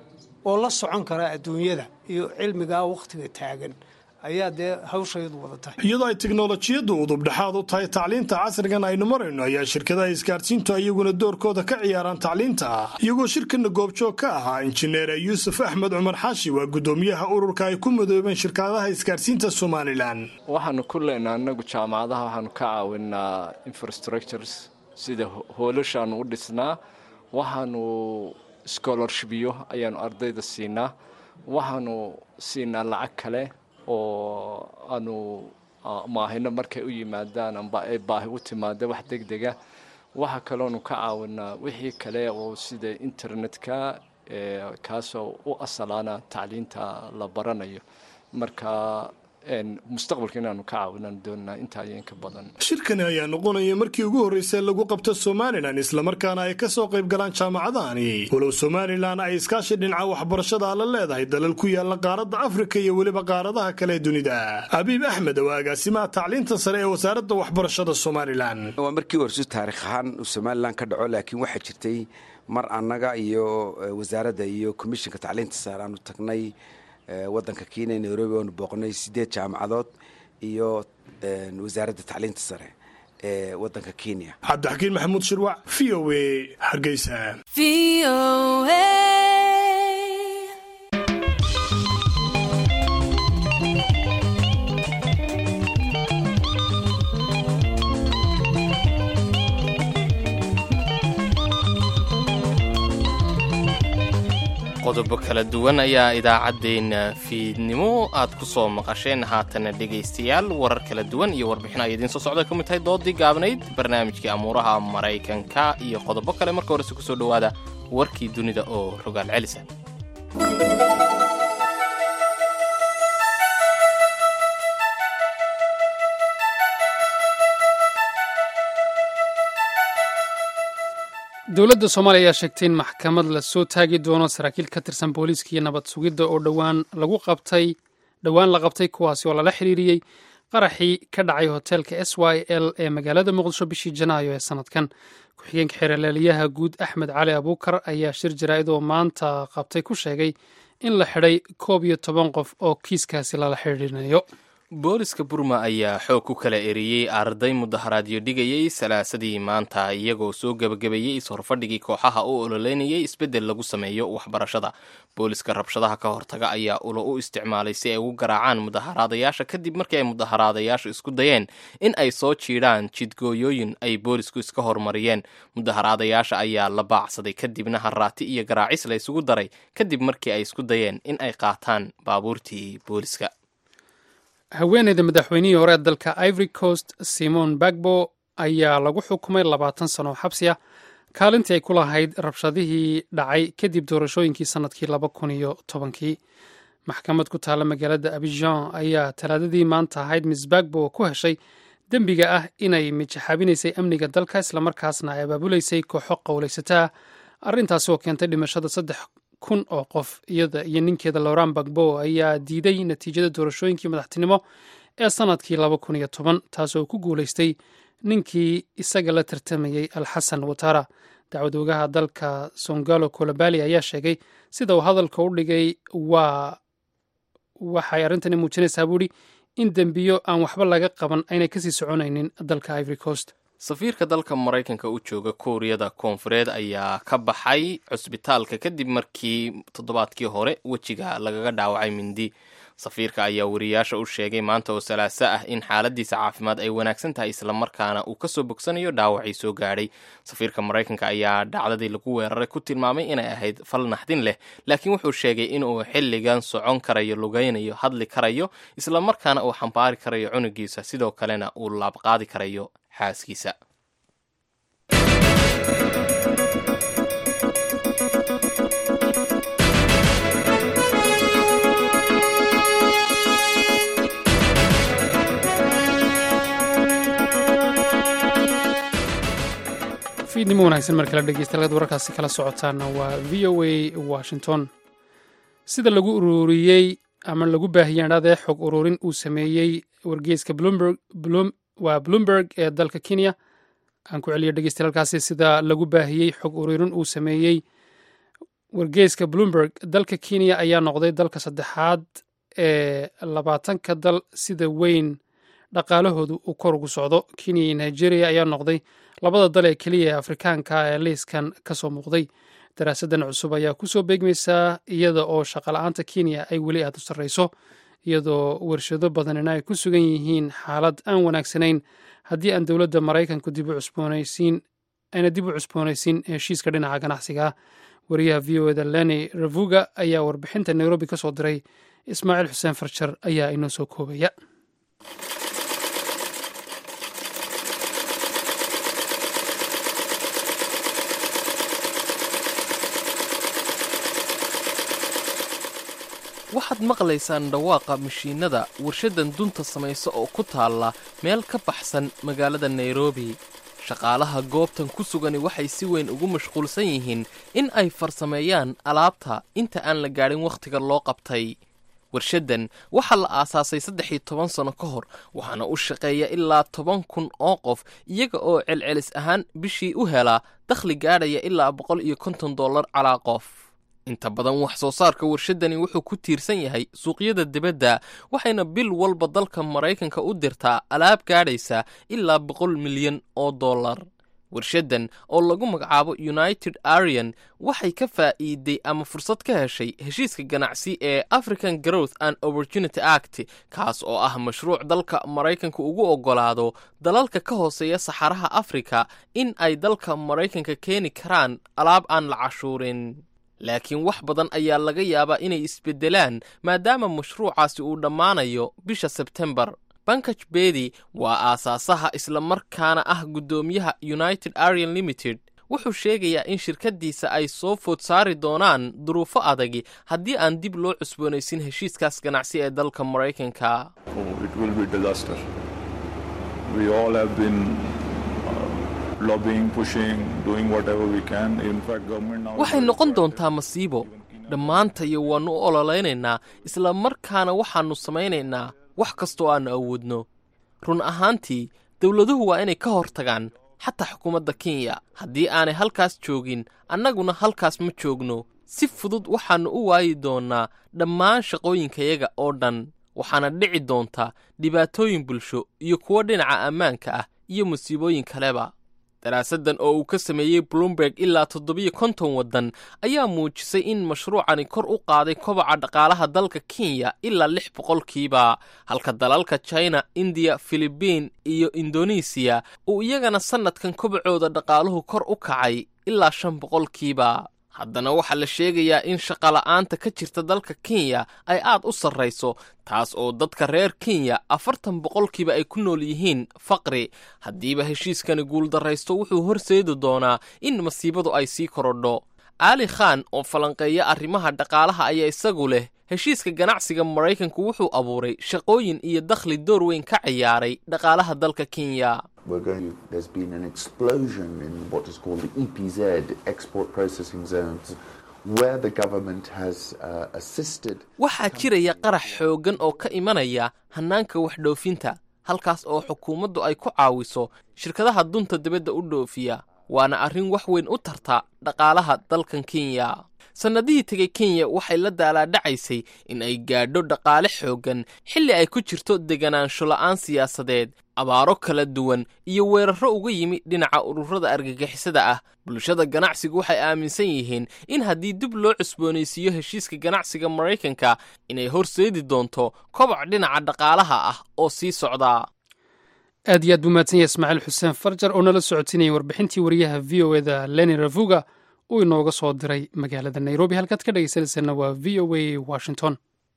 oo la socon kara adduunyada iyo cilmigaa wakhtiga taagan ayaa dee hawshayadu wada tahay iyadoo ay teknolojiyaddu udubdhexaad u tahay tacliinta casrigan aynu marayno ayaa shirkadaha isgaarsiintu iyaguna doorkooda ka ciyaaraan tacliinta iyagoo shirkana goobjoog ka ahaa injineer yuusuf axmed cumar xaashi waa guddoomiyaha ururka ay ku madoobeen shirkadaha isgaarsiinta somalilan waxaanu ku leenaa anagu jaamacadaha waxaanu ka caawinaa infrastructures sida hoolashaanu u dhisnaa waxaanu scholarshipyo ayaanu ardayda siinaa waxaanu siinaa lacag kale oo aanu maahino markay u yimaadaan amba ay baahi u timaada wax deg dega waxaa kaloonu ka caawinaa wixii kale oo sida internetka kaasoo u asalaana tacliinta la baranayo marka mustaqbalka inaanu ka caawinaan doonaa intaa iyo inka badan shirkani ayaa noqonaya markii ugu horreysay lagu qabto somalilan islamarkaana ay ka soo qayb galaan jaamacadahani walow somalilan ay iskaashi dhinaca waxbarashada la leedahay dalal ku yaala qaaradda afrika iyo weliba qaaradaha kale ee dunida abiib axmed waa agaasimaha tacliinta sare ee wasaaradda waxbarashada somalilan waa markii horsu taarikh ahaan uu somalilan ka dhaco laakiin waxaa jirtay mar annaga iyo wasaaradda iyo komishinka tacliinta sare aanu tagnay wadanka kenya nairobi oonu booqnay sideed jaamacadood iyo wasaaradda tacliinta sare ee wadanka kenya cabdixakiin maxamuud shirwac v o a hargeysa qodobo kala duwan ayaa idaacaddeenna fiidnimo aad ku soo maqasheen haatana dhegaystayaal warar kala duwan iyo warbixin ay idiin soo socda ka mid tahay doodii gaabnayd barnaamijkii amuuraha maraykanka iyo qodobo kale marka horese ku soo dhowaada warkii dunida oo rogaal celisa dowladda soomaaliya ayaa sheegtay in maxkamad lasoo taagi doono saraakiil ka tirsan booliiska iyo nabad sugidda oo dhowaan lagu qabtay dhowaan la qabtay kuwaasi oo lala xiriiriyey qaraxii ka dhacay hoteelka s y l ee magaalada muqdisho bishii janaayo ee sanadkan ku-xigeenka xeerlaaliyaha guud axmed cali abuukar ayaa shir jaraa'id oo maanta qabtay ku sheegay in la xidhay koob iyo toban qof oo kiiskaasi lala xidhiirinayo booliska burma ayaa xoog ku kala eriyey arday mudaharaadyo dhigayay salaasadii maanta iyagoo soo gebagabeeyey is-horfadhigii kooxaha u ololeynayay isbeddel lagu sameeyo waxbarashada booliska rabshadaha ka hortaga ayaa ulo u isticmaalay si ay ugu garaacaan mudaharaadayaasha kadib markii ay mudaharaadayaashu isku dayeen in ay soo jiidhaan jidgooyooyin ay boolisku iska hormariyeen mudaharaadayaasha ayaa la baacsaday kadibna haraati iyo garaacis la isugu daray kadib markii ay isku dayeen in ay qaataan baabuurtii booliska haweeneyda madaxweynihii hore ee dalka ivory coast simon bagbo ayaa lagu xukumay labaatan sano xabsi ah kaalintii ay ku lahayd rabshadihii dhacay kadib doorashooyinkii sannadkii laba kun iyo tobankii maxkamad ku taalla magaalada abijan ayaa talaadadii maanta ahayd miss bagbo ku heshay dembiga ah inay mijaxaabinaysay amniga dalka islamarkaasna ay abaabulaysay kooxo qowlaysataa arrintaasi oo keentay dhimashada saddex kun oo qof iyada iyo ninkeeda lowran bagbo ayaa diiday natiijada doorashooyinkii madaxtinimo ee sannadkii laba kun iyo toban taasoo ku guulaystay ninkii isaga la tartamayey alxasan watara dacwad ogaha dalka songalo kolobali ayaa sheegay sida uu hadalka u dhigay waa waxay arrintani muujinaysaa buuhi in dembiyo aan waxba laga qaban aynay kasii soconaynin dalka ivory coast safiirka dalka maraykanka u jooga kuuriyada koonfureed ayaa ka baxay cusbitaalka kadib markii toddobaadkii hore wejiga lagaga dhaawacay mindi safiirka ayaa wariyaasha u sheegay maanta oo salaaso ah in xaaladiisa caafimaad ay wanaagsan tahay islamarkaana uu kasoo bogsanayo dhaawacii soo gaadhay safiirka maraykanka ayaa dhacdadii lagu weeraray ku tilmaamay inay ahayd fal naxdin leh laakiin wuxuu sheegay inuu xilligan socon karayo lugaynayo hadli karayo islamarkaana uu xambaari karayo cunugiisa sidoo kalena uu laabqaadi karayo xaaskiisa fiidnimo wanaagsan mar kale dhegeystayaal wararkaasi kala socotaana waa v o a washington sida lagu ururiyey ama lagu baahiyey adhadee xog ururin uu sameeyey wargeyska bloomberg waa bloomberg ee dalka kenya aan ku celiyo dhegeystayaaalkaasi sida lagu baahiyey xog ururin uu sameeyey wargeyska bloomberg dalka kenya ayaa noqday dalka saddexaad ee labaatanka dal sida weyn dhaqaalahoodu uu kor ugu socdo kenya iyo nigeria ayaa noqday labada dal ee keliya ee afrikaanka ee liiskan ka soo muuqday daraasadan cusub ayaa kusoo beegmaysaa iyada oo shaqala-aanta kenya ay weli aada u sarreyso iyadoo warshado badanina ay ku sugan yihiin xaalad aan wanaagsanayn haddii aan dowladda maraykanku dib u cusboonaysiin ayna dib u cusboonaysiin heshiiska dhinaca ganacsiga wariyaha v o eda leni ravuga ayaa warbixinta nairobi ka soo diray ismaaciil xuseen farjar ayaa inoo soo koobaya waxaad maqlaysaan dhawaaqa mashiinada warshadan dunta samaysa oo ku taalla meel ka baxsan magaalada nairobi shaqaalaha goobtan ku sugani waxay si weyn ugu mashquulsan yihiin in ay farsameeyaan alaabta inta aan la gaadhin wakhtiga loo qabtay warshadan waxaa la aasaasay saddex iyo toban sano ka hor waxaana u shaqeeya ilaa toban kun oo qof iyaga oo celcelis ahaan bishii u helaa dakhli gaadhaya ilaa boqol iyo konton dollar calaa qof inta badan wax soo saarka warshadani wuxuu ku tiirsan yahay suuqyada dibadda waxayna bil walba dalka maraykanka u dirtaa alaab gaadhaysa ilaa boqol milyan oo dollar warshadan oo lagu magacaabo united arian waxay ka faa'iiday ama fursad ka heshay heshiiska ganacsi ee african growth and opportunity act kaas oo ah mashruuc dalka maraykanka ugu oggolaado dalalka ka hooseeya saxaraha afrika in ay dalka maraykanka keeni karaan alaab aan la cashuurin laakiin wax badan ayaa laga yaabaa inay isbeddelaan maadaama mashruucaasi uu dhammaanayo bisha sebtembar bankaj bedi waa aasaasaha islamarkaana ah guddoomiyaha united arian limited wuxuu sheegayaa in shirkaddiisa ay soo food saari doonaan duruufo adagi haddii aan dib loo cusboonaysin heshiiskaas ganacsi ee dalka maraykanka waxay noqon doontaa masiibo dhammaantayo waannu u ololaynaynaa isla markaana waxaannu samaynaynaa wax kastoo aannu awoodno run ahaantii dowladuhu waa inay ka hortagaan xataa xukuumadda kenya haddii aanay halkaas joogin annaguna halkaas ma joogno si fudud waxaannu u waayi doonnaa dhammaan shaqooyinkayaga oo dhan waxaana dhici doontaa dhibaatooyin bulsho iyo kuwo dhinaca ammaanka ah iyo musiibooyin kaleba daraasaddan oo uu ka sameeyey bloomberg ilaa toddobiyo konton waddan ayaa muujisay in mashruucani kor u qaaday kobaca dhaqaalaha dalka kenya ilaa lix boqolkiiba halka dalalka china indiya filibiin iyo indonesiya uu iyagana sannadkan kobacooda dhaqaaluhu kor u kacay ilaa shan boqolkiiba haddana waxaa la sheegayaa in shaqola'aanta ka jirta dalka kenya ay aad u sarrayso taas oo dadka reer kenya afartan boqolkiiba ay ku nool yihiin faqri haddiiba heshiiskani guuldarraysto wuxuu horseedi doonaa in masiibadu ay sii korodho aali khan oo falanqeeya arrimaha dhaqaalaha ayaa isagu leh heshiiska ganacsiga maraykanku wuxuu abuuray shaqooyin iyo dakhli door weyn ka ciyaaray dhaqaalaha dalka kenya We're going to, there's been an explosion in what is called the EPZ, export processing zones, where the government has uh, assisted. waxaa jiraya qarax xooggan oo ka imanaya hannaanka waxdhoofinta halkaas oo xukuumaddu ay ku caawiso shirkadaha dunta dibadda u dhoofiya waana arrin wax weyn u tarta dhaqaalaha dalkan kenya sannadihii tegay kenya waxay la daalaadhacaysay in ay gaadho dhaqaale xooggan xilli ay ku jirto deganaansho la'aan siyaasadeed abaaro kala duwan iyo weerarro uga yimi dhinaca ururada argagixisada ah bulshada ganacsigu waxay aaminsan yihiin in haddii dib loo cusboonaysiiyo heshiiska ganacsiga maraykanka inay horseedi doonto koboc dhinaca dhaqaalaha ah oo sii socda aad iyo aad buu mahadsan yahay ismaaciil xuseen farjar oo nala socotinayay warbixintii wariyaha v o eda leni ravuga uu inooga soo diray magaalada nairobi halkaad ka dhegaysanaysaena waa v o a washington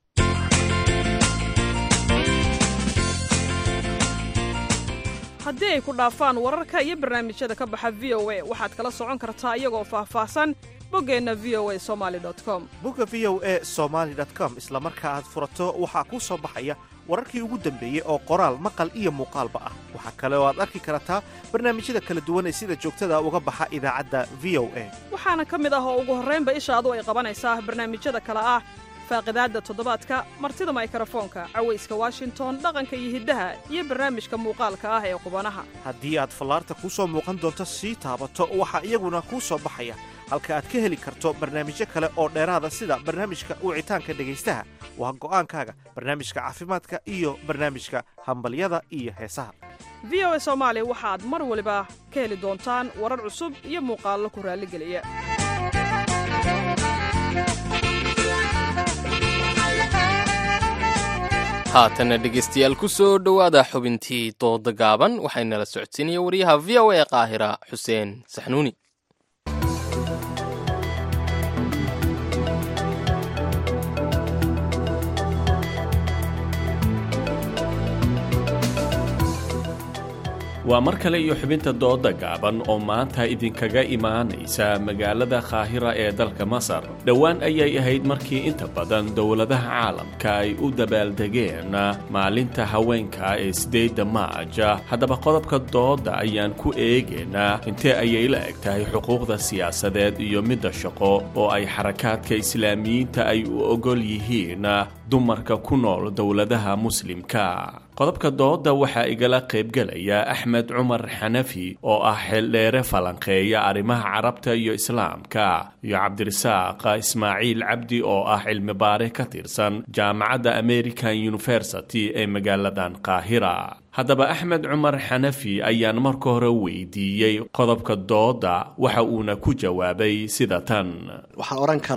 haddii ay ku dhaafaan wararka iyo barnaamijyada ka baxa v o a waxaad kala socon kartaa iyagoo faahfaahsan boggeenna v o a somaali com bogga v o a somaali com isla marka aad furato waxaa kuu soo baxaya wararkii ugu dambeeyey oo qoraal maqal iyo muuqaalba ah waxaa kale oo aad arki kartaa barnaamijyada kala duwan ee sida joogtada uga baxa idaacadda v o a waxaana ka mid ah oo ugu horraynba ishaadu ay qabanaysaa barnaamijyada kale ah faaqidaadda toddobaadka martida maykarafoonka cawayska washington dhaqanka iyo hiddaha iyo barnaamijka muuqaalka ah ee qubanaha haddii aad fallaarta kuu soo muuqan doonto sii taabato waxaa iyaguna kuu soo baxaya halka aad ka heli karto barnaamijyo kale oo dheeraada sida barnaamijka wicitaanka dhegaystaha waa go'aankaaga barnaamijka caafimaadka iyo barnaamijka hambalyada iyo heesaha v o a soomaali waxaad mar waliba ka heli doontaan warar cusub iyo muuqaallo ku raalligeliya haatanna dhegaystayaal ku soo dhowaada xubintii dooda gaaban waxaynala socodsiinaya wariyaha v o a ee qaahira xuseen saxnuuni waa mar kale iyo xubinta dooda gaaban oo maanta idinkaga imaanaysa magaalada kaahira ee dalka masar dhowaan ayay ahayd markii inta badan dowladaha caalamka ay u dabaaldegeen maalinta haweenka ee sideedda maaja haddaba qodobka dooda ayaan ku eegaynaa intee ayay la eg tahay xuquuqda siyaasadeed iyo midda shaqo oo ay xarakaadka islaamiyiinta ay u ogol yihiin dumarka ku nool dowladaha muslimka qodobka dooda waxaa igala qaybgelaya axmed cumar xanafi oo ah xeeldheere falanqeeya arrimaha carabta iyo islaamka iyo cabdirasaaq ismaaciil cabdi oo ah cilmibaare ka tirsan jaamacadda american university ee magaaladan qaahira haddaba axmed cumar xanafi ayaan marka hore weydiiyey qodobka dooda waxa uuna ku jawaabay sida tan waxaan odhan karaa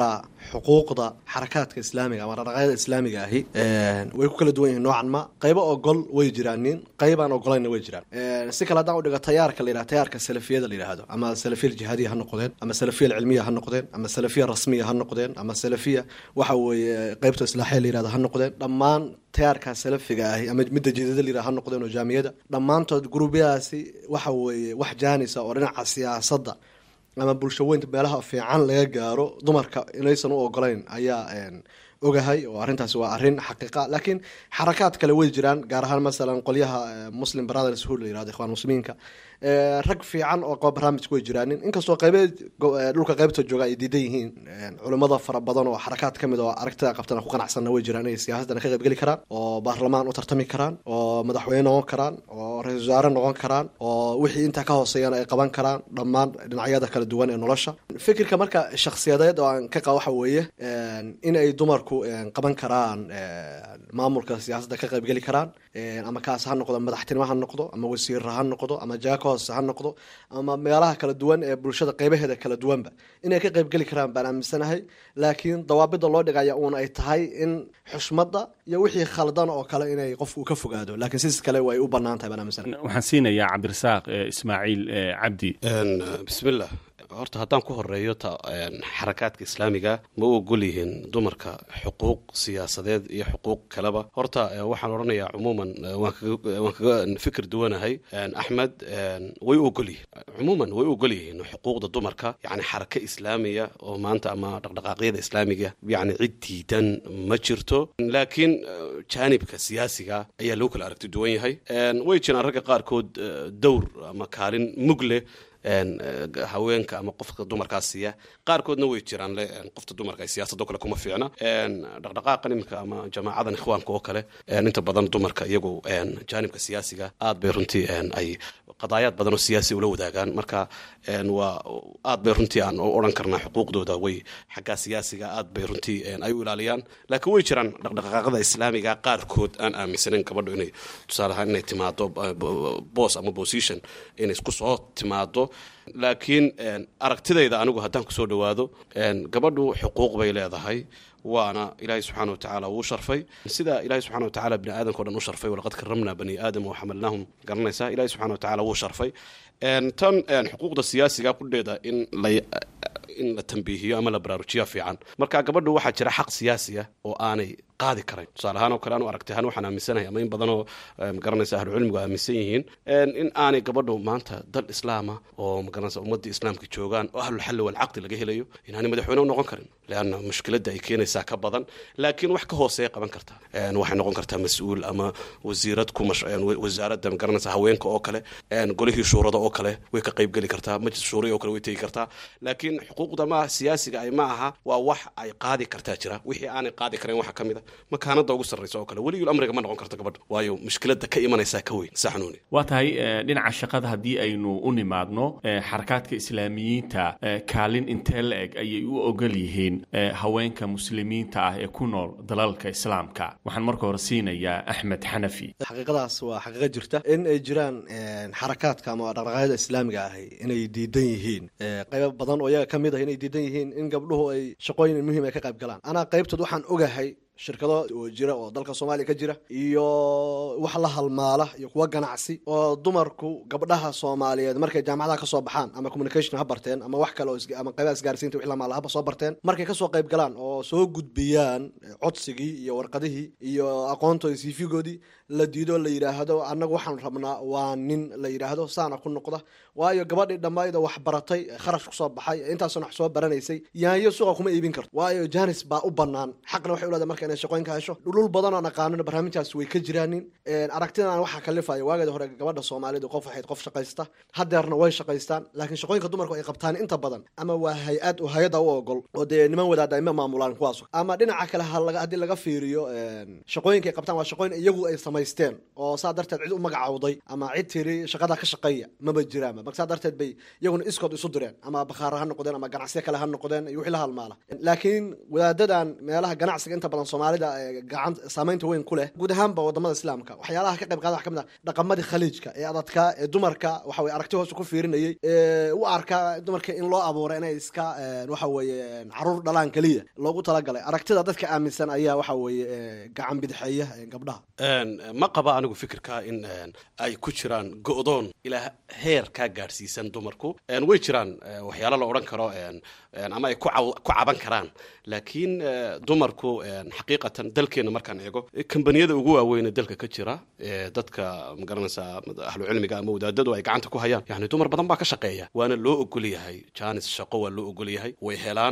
xuquuqda xarakaadka islaamiga ama dhaqdhaqaaqyada islaamiga ahi way ku kala duwan yihiin noocan ma qaybo ogol way jiraan nin qaybaan ogolayna way jiraan si kale haddaan udhigo tayaarka la yidhahdo tayaarka salafiyada la yidhahdo ama salafiya jihaadiya ha noqdeen ama salafiya cilmiya ha noqdeen ama salafiya rasmiya ha noqdeen ama salafiya waxa weeye qaybta islaaxiya la yidhahdo ha noqdeen dhammaan tayaarka salafiga ahi ama midda jidada la yidhahdo ha noqdeen oo jaamiyada dhammaantood gurubyadaasi waxa weeye wax jaanisa oo dhinaca siyaasadda ama bulsho weynta meelaha fiican laga gaaro dumarka inaysan u ogolayn ayaa ogahay oo arrintaasi waa arrin xaqiiqa laakiin xarakaad kale way jiraan gaar ahaan masalan qolyaha muslim brothers hood la yirahdo ikhwaan muslimiinka rag fiican oo qaba barnaamijka way jiraanin inkastoo qaybeed dhulka qaybta jooga ay diidan yihiin culimmada fara badan oo xarakaad ka mid oo aragtida qabtana ku qanacsanna way jiraan inay siyaasadana ka qaybgeli karaan oo baarlamaan u tartami karaan oo madaxweyne noqon karaan oo ra-isul wasaare noqon karaan oo wixii intaa ka hooseeyana ay qaban karaan dhammaan dhinacyada kala duwan ee nolosha fikirka marka shakhsiyadeed oo aan ka qaba waxa weeye in ay dumarku qaban karaan maamulka siyaasadda ka qaybgeli karaan ama kaas ha noqdo madaxtinimo ha noqdo ama wasiira ha noqdo ama jaako hoose ha noqdo ama meelaha kala duwan ee bulshada qaybaheeda kala duwanba inay ka qaybgeli karaan baan aaminsanahay laakiin dawaabida loo dhigaya uun ay tahay in xushmadda iyo wixii khaldan oo kale inay qofku ka fogaado laakiin sidis kale way u bannaan tahay baan aaminsanahay waxaan siinayaa cabdirasaaq ismaaciil cabdi bismillah horta haddaan ku horeeyo ta xarakaadka islaamiga ma u ogol yihiin dumarka xuquuq siyaasadeed iyo xuquuq kaleba horta waxaan odhanayaa cumuuman waan kaga fikir duwanahay axmed way u ogol yihiin cumuuman way u ogol yihiin xuquuqda dumarka yani xaraka islaamiya oo maanta ama dhaqdhaqaaqyada islaamiga yani cid diidan ma jirto laakiin jaanibka siyaasiga ayaa loo kala aragti duwan yahay way jiraan ragga qaarkood dowr ama kaalin mug leh haweenka ama qofka dumarkaa siiya qaarkoodna way jiraan le qofta dumarka ay siyaasadoo kale kuma fiicna dhaqdhaqaaqa iminka ama jamaacadan ikhwaanka oo kale inta badan dumarka iyagu jaanibka siyaasiga aad bay runtii ay qadaayaad badan oo siyaasi ula wadaagaan marka waa aad bay runtii aan odhan karnaa xuquuqdooda way xaggaa siyaasiga aad bay runtii ay u ilaaliyaan laakiin way jiraan dhaqdhaqaaqada islaamiga qaarkood aan aaminsanayn gabadho inay tusaale ahaan inay timaado boos ama position inay isku soo timaado laakiin aragtidayda anigu haddaan kusoo dhawaado gabadhu xuquuq bay leedahay waana ilaahay subxaana watacaala wuu sharfay sida ilahay subxana watacaala bini aadamka o dhan u sharfay walaqad karamna bani aadam waxamalnaahum garanaysaa ilahay subxana watacaala wuu sharfay tan xuquuqda siyaasiga kudheeda in la in la tambiihiyo ama la baraarujiya fiican marka gabadhu waxaa jira xaq siyaasiya oo aanay qaadi karayn tusaale ahaan oo kale anu aragtay ahaan waxaan aaminsanahay ama in badanoo magaranaysa ahlucilmigu aaminsan yihiin in aanay gabadhu maanta dal islaama oo magaranaysa ummadii islaamka joogaan oo ahlulxalli walcaqdi laga helayo inaanay madaxweyne u noqon karin leanna mushkiladda ay keenaysaa ka badan laakiin wax ka hooseeya qaban kartaa waxay noqon kartaa mas-uul ama wasiirad ku wasaaradda magaranaysa haweenka oo kale golihii shuurada oo kale way ka qaybgeli kartaa majlis shuuriya oo kale way tegi kartaa laakiin xuquuqda ma siyaasiga ay ma aha waa wax ay qaadi kartaa jira wixii aanay qaadi karayn waxaa ka mid a makaanada ugu sarraysa oo kale weligul amriga ma noqon karto gabadha waayo mushkiladda ka imanaysaa ka weyn saxnuuni waa tahay dhinaca shaqada haddii aynu u nimaadno xarakaadka islaamiyiinta kaalin intee la eg ayay u ogol yihiin haweenka muslimiinta ah ee ku nool dalalka islaamka waxaan marka hore siinayaa axmed xanafi xaqiiqadaas waa xaqiiqo jirta in ay jiraan xarakaadka ama dhaqdhaqaaqyada islaamiga ahi inay diidan yihiin qaybo badan oo iyaga ka mid ah inay diidan yihiin in gabdhuhu ay shaqooyin muhiim ay ka qayb galaan anaa qaybtood waxaan ogahay shirkado oo jira oo dalka soomaaliya ka jira iyo wax la halmaala iyo kuwa ganacsi oo dumarku gabdhaha soomaaliyeed markay jaamacadaha kasoo baxaan ama communication ha barteen ama wax kale oo ama qaybaha isgaarsiinta wix lamaala haba soo barteen markay kasoo qayb galaan oo soo gudbiyaan codsigii iyo warqadihii iyo aqoontoodi siifigoodii la diido la yidhaahdo annagu waxaan rabnaa waa nin la yidhaahdo saana ku noqda waayo gabadhii dhammayda wax baratay kharash kusoo baxay intaasoo wax soo baranaysay yaanyo suuqa kuma iibin karto waayo janis baa u banaan xaqna waxay uleedahay marka inay shaqooyinka hesho dhulul badan oo aqaanina barnaamijtaas way ka jiraanin aragtidan waxaa kalifaya waageeda hore gabadha soomaalidu qof waxayd qof shaqaysta hadeerna way shaqaystaan laakiin shaqooyinka dumarku ay qabtaan inta badan ama waa hay-ad oo hay-adda u ogol oo dee niman wadaada ima maamulaan kuwaas ama dhinaca kale haddii laga fiiriyo shaqooyinka ay qabtaan waa shaqooyin iyagu ay samaysteen oo saa darteed cid u magacawday ama cid tiri shaqada ka shaqeeya maba jiraanba marka saa darteed bay iyaguna iskood isu direen ama bakhaara ha noqdeen ama ganacsiyo kale ha noqdeen iyo wixii la halmaala laakiin wadaadadan meelaha ganacsiga inta badan soomaalida gacan saameynta weyn ku leh guud ahaanba wadamada islaamka waxyaalaha ka qayb qaada wax ka mid ah dhaqamadii khaliijka ee adadka ee dumarka waxa weye aragti hoose ku fiirinayay ee u arka dumarka in loo abuuray inay iska waxa weeye caruur dhalaan keliya loogu talagalay aragtida dadka aaminsan ayaa waxa weeye gacan bidixeeya gabdhaha ma qaba anigu fikirka in ay ku jiraan go'doon ilaa heer kaa gaadhsiisan dumarku way jiraan waxyaalo la odhan karo ama ay ku caban karaan laakiin dumarku xaqiiqatan dalkeenna markaan eego kambaniyada ugu waaweyne dalka ka jira dadka magaranaysaa ahlucilmiga ama wadaadadu ay gacanta ku hayaan yani dumar badan baa ka shaqeeya waana loo ogol yahay janis shaqo waa loo ogol yahay way helaan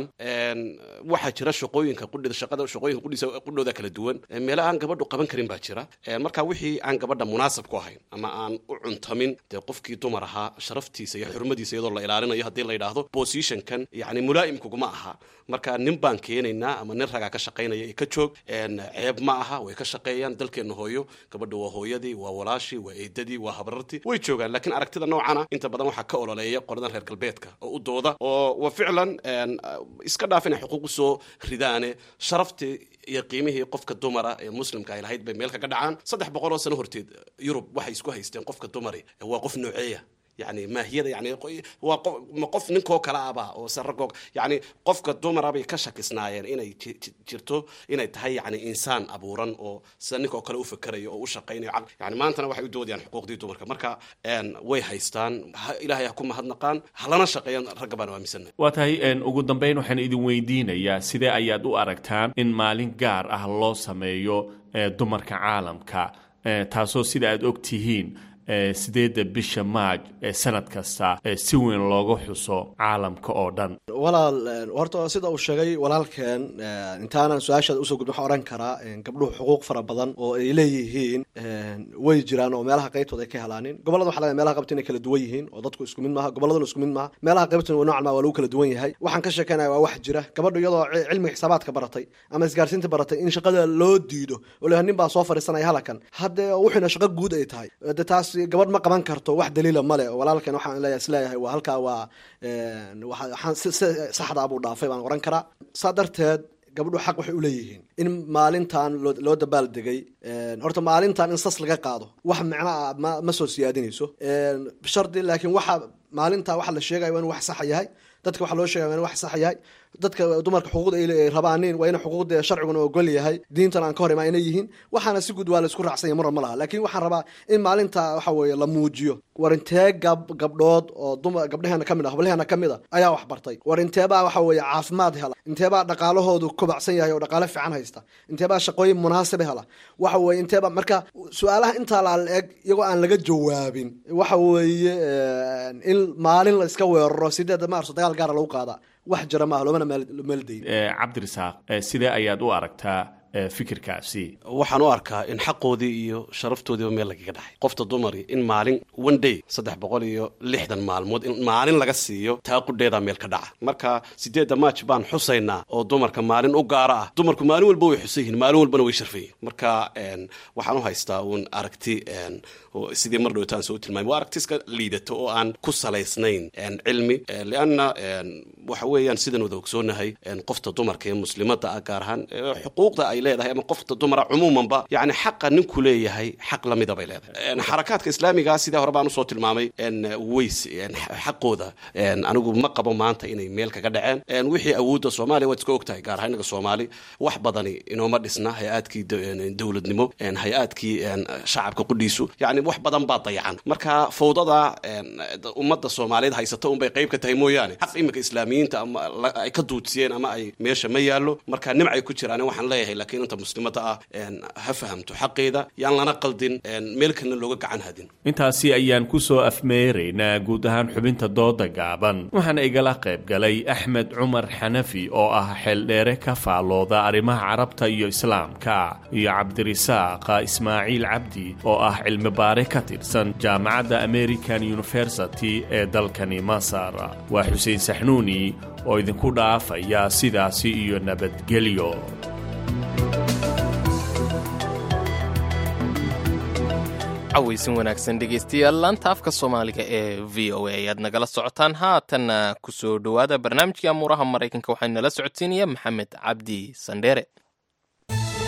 waxaa jira shaqooyinka qudhida shaqada shaqooyinka qudhiisa qudhooda kala duwan meelo aan gabadhu qaban karin baa jira marka wixii aan gabadha munaasab ku ahayn ama aan u cuntamin dee qofkii dumar ahaa sharaftiisa iyo xurmadiisa iyadoo la ilaalinayo haddii la yidhaahdo positionkan yani mulaa'im kuguma aha marka nin baan keenaynaa ama nin ragaa ka shaqaynaya ee ka joog ceeb ma aha way ka shaqeeyaan dalkeenna hooyo gabadha waa hooyadii waa walaashii waa eedadii waa habrartii way joogaan laakiin aragtida noocana inta badan waxaa ka ololeeya qoladan reer galbeedka oo u dooda oo wa ficlan iska dhaaf inay xuquuq usoo ridaane sharaftii iyo qiimihii qofka dumara ee muslimka ay lahayd bay meel kaga dhacaan saddex boqol oo sano horteed yurub waxay isku haysteen qofka dumari waa qof nooceeya yani maahiyada yani waa qof ma qof ninkoo kale aba oo se ragoo yani qofka dumara bay ka shakisnaayeen inay jirto inay tahay yani insaan abuuran oo sida ninkoo kale u fakerayo oo u shaqaynayo yani maantana waxay u doodayaan xuquuqdii dumarka marka way haystaan ilaahay ha ku mahadnaqaan halana shaqeeyaan ragga baan aaminsanay waa tahay ugu dambeyn waxaan idin weydiinayaa sidee ayaad u aragtaan in maalin gaar ah loo sameeyo dumarka caalamka taasoo sida aad og tihiin sideedda bisha maaj ee sanad kasta si weyn looga xuso caalamka oo dhan walaal horta sida uu sheegay walaalkeen intaanan su-aashaada usoo gudbin waxaan odhan karaa gabdhuhu xuquuq fara badan oo ay leeyihiin way jiraan oo meelaha qaybtooda ay ka helaanin gobollada waxa laga meelaha qaybta inay kala duwan yihiin oo dadku isku mid maaha gobolladuna isku mid maaha meelaha qaybtuna noocan ma waa lagu kala duwan yahay waxaan ka sheekeynaya waa wax jira gabadhu iyadoo cilmiga xisaabaadka baratay ama isgaarsiinta baratay in shaqada loo diido oo leeyahay nin baa soo fadhiisanaya halakan haddee wuxuuna shaqo guud ay tahay de taas gabadh ma qaban karto wax daliila male walaalkan waxaan leeyahay isleeyahay waa halkaa waa waxaan saxdaa buu dhaafay baan oran karaa saa darteed gabadhu xaq waxay uleeyihiin in maalintan loo dabaal degay horta maalintan in sas laga qaado wax micno ah ma ma soo siyaadinayso shardi laakiin waxa maalinta waxa la sheegaya waa inu wax saxa yahay dadka waxa loo sheegaya waa inu wax saxa yahay dadka dumarka xuquuqda ay rabaanin waa ina xuquuqda sharciguna ogol yahay diintan aan ka hor imaa inay yihiin waxaana si guud waa la isku raacsan yahay marna ma laha laakiin waxaan rabaa in maalinta waxa weeye la muujiyo war intee gab gabdhood oo dumar gabdhaheena ka mid ah hablaheena ka mid a ayaa wax bartay war inteebaa waxa weeye caafimaad hela inteebaa dhaqaalahoodu kobacsan yahay oo dhaqaale fiican haysta inteebaa shaqooyin munaasib hela waxa weeye inteebaa marka su-aalaha intaa la eg iyagoo aan laga jawaabin waxa weeye in maalin la iska weeraro sideeda maarso dagaal gaara lagu qaada wax jira maaha loomana meeldayn cabdirasaaq sidee ayaad u aragtaa fikirkaasi waxaan u arkaa in xaqoodii iyo sharaftoodiiba meel lagaga dhaxay qofta dumari in maalin one day saddex boqol iyo lixdan maalmood in maalin laga siiyo taa qudheedaa meel ka dhaca marka sideedda maaj baan xusaynaa oo dumarka maalin u gaara ah dumarku maalin walba way xusan yihiin maalin walbana way sharfayihin marka waxaan u haystaa uun aragti sidii mar dhowtaan soo tilmaamay waa aragti iska liidato oo aan ku salaysnayn cilmi lianna waxa weeyaan sidan wada ogsoonahay qofta dumarka ee muslimada ah gaar ahaan xuquuqda ay leedahay ama qofta dumara cumuumanba yani xaqa ninku leeyahay xaq lamida bay leedahay xarakaadka islaamiga sidee hore baan usoo tilmaamay ways xaqooda anigu ma qabo maanta inay meel kaga dhaceen wixii awoodda soomaaliya waad iska ogtahay gaar ahaan inaga soomaali wax badani inooma dhisna hay-aadkii dowladnimo hay-aadkii shacabka qudhiisu yani wax badan baa dayacan marka fawdada ummadda soomaaliyeed haysata unbay qayb ka tahay mooyaane xaq iminka islaamiyiinta ama ay ka duudsiyeen ama ay meesha ma yaallo marka nimcay ku jiraan waxaan leeyahay laakiin inta muslimada ah ha fahamto xaqeeda yaan lana qaldin meel kalena looga gacan hadin intaasi ayaan ku soo afmeeraynaa guud ahaan xubinta dooda gaaban waxaana igala qayb galay axmed cumar xanafi oo ah xeeldheere ka faallooda arrimaha carabta iyo islaamka iyo cabdirisaaq ismaaciil cabdi oo ah cilmi baare ka tirsan jaamacadda american university ee dalkani masar waa xuseen saxnuuni oo idinku dhaafaya sidaasi iyo nabadgelyo cawaysin wanaagsan dhegaystayaal laanta afka soomaaliga ee v o a ayaad nagala socotaan haatanna ku soo dhowaada barnaamijkii amuuraha maraykanka waxaa nala socodsiinaya maxamed cabdi sandheere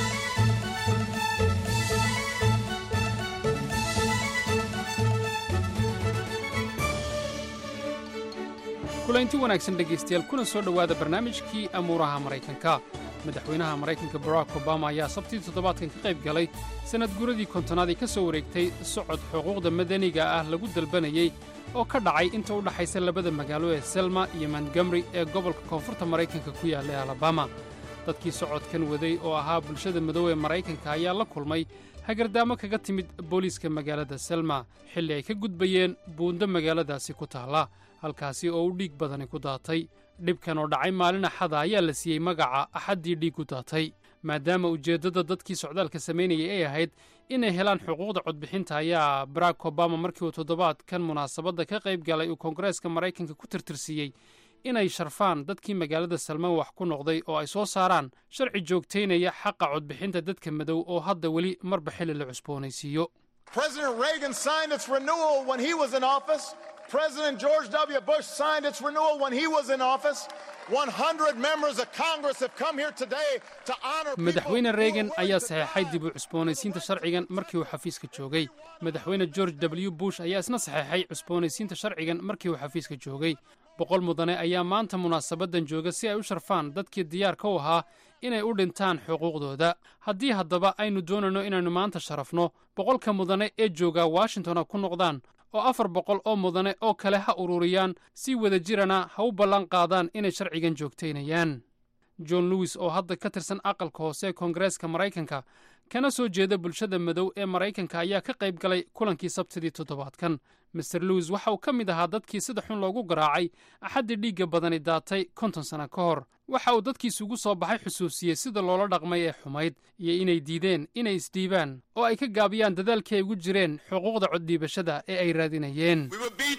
kulaynti wanaagsan dhegaystayaal kuna soo dhowaada barnaamijkii amuuraha maraykanka madaxweynaha maraykanka barack obama ayaa sabtii toddobaadkan ka qayb galay sannad guradii kontonaad ee ka soo wareegtay socod xuquuqda madaniga ah lagu dalbanayey oo ka dhacay inta u dhaxaysa labada magaalo ee selma iyo montgomeri ee gobolka koonfurta maraykanka ku yaalla ee alabama dadkii socodkan waday oo ahaa bulshada madow ee maraykanka ayaa la kulmay hagardaamo kaga timid booliiska magaalada selma xilli ay ka gudbayeen buundo magaaladaasi ku taalla halkaasi oo u dhiig badani ku daatay dhibkan oo dhacay maalin axada ayaa la siiyey magaca axaddii dhiig ku daatay maadaama ujeeddada dadkii socdaalka samaynayay ay ahayd inay helaan xuquuqda codbixinta ayaa barack obama markii uu toddobaadkan munaasabadda ka qayb galay uu koongareeska maraykanka ku tirtirsiiyey inay sharfaan dadkii magaalada salmaan wax ku noqday oo ay soo saaraan sharci joogtaynaya xaqa codbixinta dadka madow oo hadda weli marba xilli la cusboonaysiiyo President Reagan signed its renewal when he was in office. President George W. Bush signed its renewal when he was in office. 100 members of Congress have come here today to honor madaxweyne reegan ayaa saxeexay dib u cusboonaysiinta sharcigan markii uu xafiiska joogay madaxweyne george w bush ayaa isna saxeexay cusboonaysiinta sharcigan markii uu xafiiska joogay boqol mudane ayaa maanta munaasabaddan jooga si ay u sharfaan dadkii diyaarka u ahaa inay u dhintaan xuquuqdooda haddii haddaba aynu doonayno inaynu maanta sharafno boqolka mudane ee jooga washingtona ku noqdaan oo afar boqol oo mudane oo kale ha ururiyaan si wada jirana ha u ballan qaadaan inay sharcigan joogtaynayaan john lewis oo hadda ka tirsan aqalka hoose ee koongareeska maraykanka kana soo jeeda bulshada madow ee maraykanka ayaa ka qayb galay kulankii sabtidii toddobaadkan master lewis waxa uu ka mid ahaa dadkii sida xun loogu garaacay axaddii dhiigga badani daatay konton sanno ka hor waxa uu dadkiisugu soo baxay xusuusiyey sida loola dhaqmay ee xumayd iyo inay diideen inay isdhiibaan oo ay ka gaabiyaan dadaalkii ay ugu jireen xuquuqda coddhiibashada ee ay raadinayeen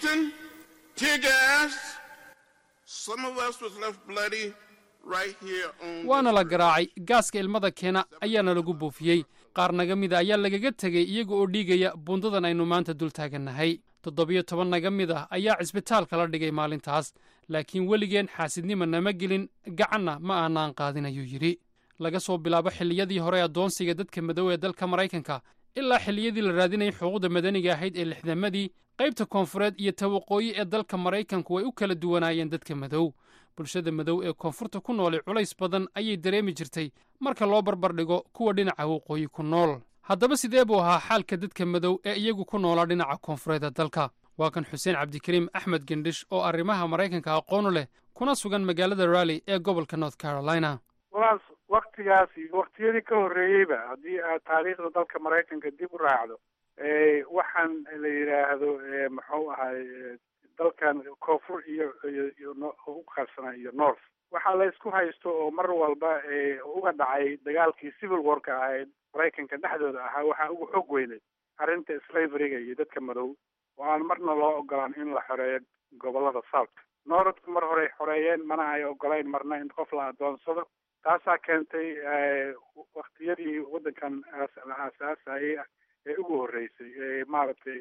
waana la garaacay gaaska ilmada keena ayaana lagu buufiyey qaar naga mida ayaa lagaga tegey iyaga oo dhiigaya buundadan aynu maanta dul taagannahay toddobiyo toban naga mid ah ayaa cisbitaalka la dhigay maalintaas laakiin weligeen xaasidnima nama gelin gacanna ma aanaan qaadin ayuu yidhi laga soo bilaabo xilliyadii hore addoonsiga dadka madow ee dalka maraykanka ilaa xilliyadii la raadinayay xuquuqda madaniga ahayd ee lixdamadii qaybta koonfureed iyo tawaqooyi ee dalka maraykanku way u kala duwanaayeen dadka madow bulshada madow ee koonfurta ku noolay culays badan ayay dareemi jirtay marka loo barbardhigo kuwa dhinaca waqooyi ku nool haddaba sidee buu ahaa xaalka dadka madow ee iyagu ku noolaa dhinaca koonfureed ee dalka waa kan xuseen cabdikariim axmed gendhish oo arrimaha maraykanka aqoonu leh kuna sugan magaalada rally ee gobolka north carolina walaas waktigaas iyo waktiyadii ka horreeyeyba haddii aad taariikhda dalka maraykanka dib u raacdo waxaan la yidhaahdo muxuu ahay dalkan koonfur iyo iyo u qarsana iyo north waxaa la isku haysto oo mar walba uga dhacay dagaalkii civil warka ahayd maraykanka dhexdooda ahaa waxaa ugu xoog weynay arrinta slaveryga iyo dadka madow oo aan marna loo ogolaan in la xoreeyo gobolada south northku mar horey xoreeyeen mana ay ogolayn marna in qof la adoonsado taasaa keentay waktiyadii waddankan la aasaasayay ee ugu horreysay maaragtay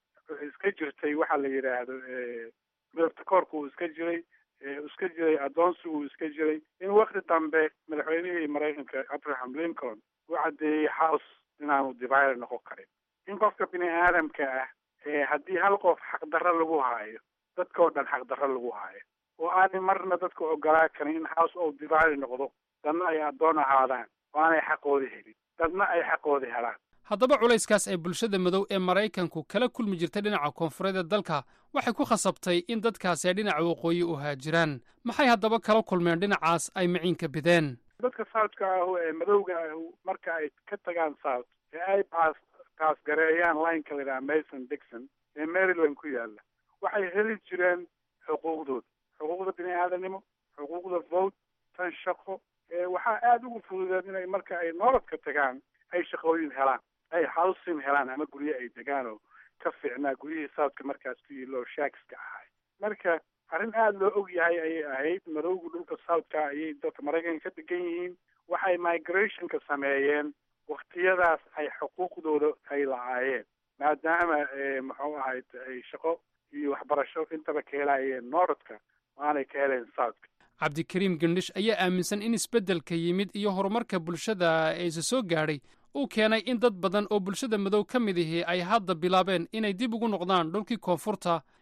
iska jirtay waxaa la yidhaahdo midabta koorka uu iska jiray iska jiray adoonsi uu iska jiray in wakti dambe madaxweynihii maraykanka abraham lincoln u caddeeyey house inaanu divider noqon karin in qofka bini aadamka ah haddii hal qof xaqdarro lagu haayo dadka oo dhan xaqdarro lagu haayo oo aanay marna dadka ogolaa karin in house ou divider noqdo dadna ay addoon ahaadaan oo aanay xaqoodi helin dadna ay xaqoodi helaan haddaba culayskaas ay bulshada madow ee maraykanku kala kulmi jirtay dhinaca koonfureed ee dalka waxay ku khasabtay in dadkaasi ay dhinaca waqooyi u haajiraan maxay haddaba kala kulmeen dhinacaas ay maciinka bideen dadka southka ah ee madowga ah marka ay ka tagaan south ee ay baas taasgareeyaan lineka la yidhaha mason dixon ee maryland ku yaalla waxay heli jireen xuquuqdooda xuquuqda bini aadanimo xuquuqda vote tan shaqo waxaa aada ugu fududeed inay marka ay nolodka tagaan ay shaqooyin helaan ay housing helaan ama guryo ay degaan oo ka fiicnaa guryihii southka markaas ku yilo shaakska ahay marka arrin aada loo og yahay ayay ahayd madowga dhulka southka ayay dalka maraykanka ka degan yihiin waxay migrationka sameeyeen waktiyadaas ay xuquuqdooda ay la-aayeen maadaama muxuu ahayd ay shaqo iyo waxbarasho intaba ka helayeen norodka aanay ka heleen southka cabdikariim gendhish ayaa aaminsan in isbeddelka yimid iyo horumarka bulshada ee isa soo gaadhay uu keenay in dad badan oo bulshada madow ka mid ihi ay hadda bilaabeen inay dib ugu noqdaan dhulkii koonfurta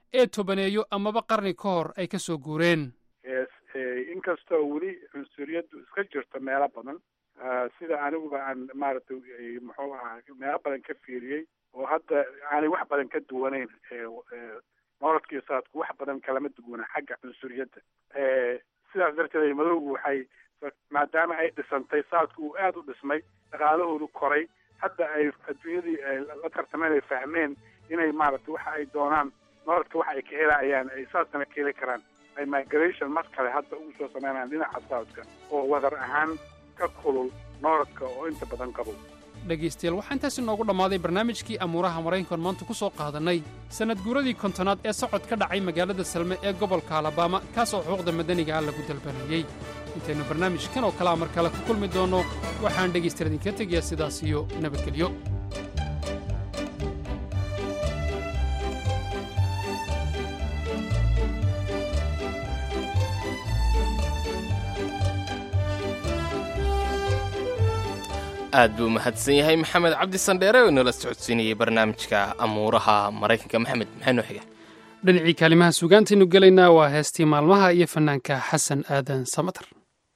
ee tobaneeyo amaba qarni ka hor ay ka soo guureen inkastoo weli cunsuriyaddu iska jirto meelo badan sida aniguba aan maaragtay muxuu ahaa meelo badan ka fiiriyey oo hadda aanay wax badan ka duwanayn nolodka iyo saadku wax badan kalama duwana xagga cunsuriyadda sidaas darteed madowgu waxay maadaama ay dhisantay saadku uu aada u dhismay dhaqaalahoodu koray hadda ay adduunyadii la tartameen ay fahmeen inay maaragtay waxa ay doonaan nolodka waxa ay ka helayaan ay saasana ka heli karaan ay migration mar kale hadda ugu soo sameynayaan dhinaca saadka oo wadar ahaan ka kulul nolodka oo inta badan qabow dhegaystayaal waxaa intaasi noogu dhammaaday barnaamijkii amuuraha maraykankan maanta ku soo qaadannay sannad guuradii kontonaad ee socod ka dhacay magaalada salme ee gobolka alabama kaas oo xuquuqda madaniga ah lagu dalbanayey intaynu barnaamijkan oo kalea mar kale ku kulmi doonno waxaan dhegaystayaal idinka tegayaa sidaas iyo nabadgelyo aad buu mahadsan yahay maxamed cabdi sandheere oo inoola socodsiinayay barnaamijka amuuraha maraykanka maxamed maxaa noo xiga dhinacii kaalimaha sugaantaynu gelaynaa waa heestii maalmaha iyo fannaanka xasan aadan samatar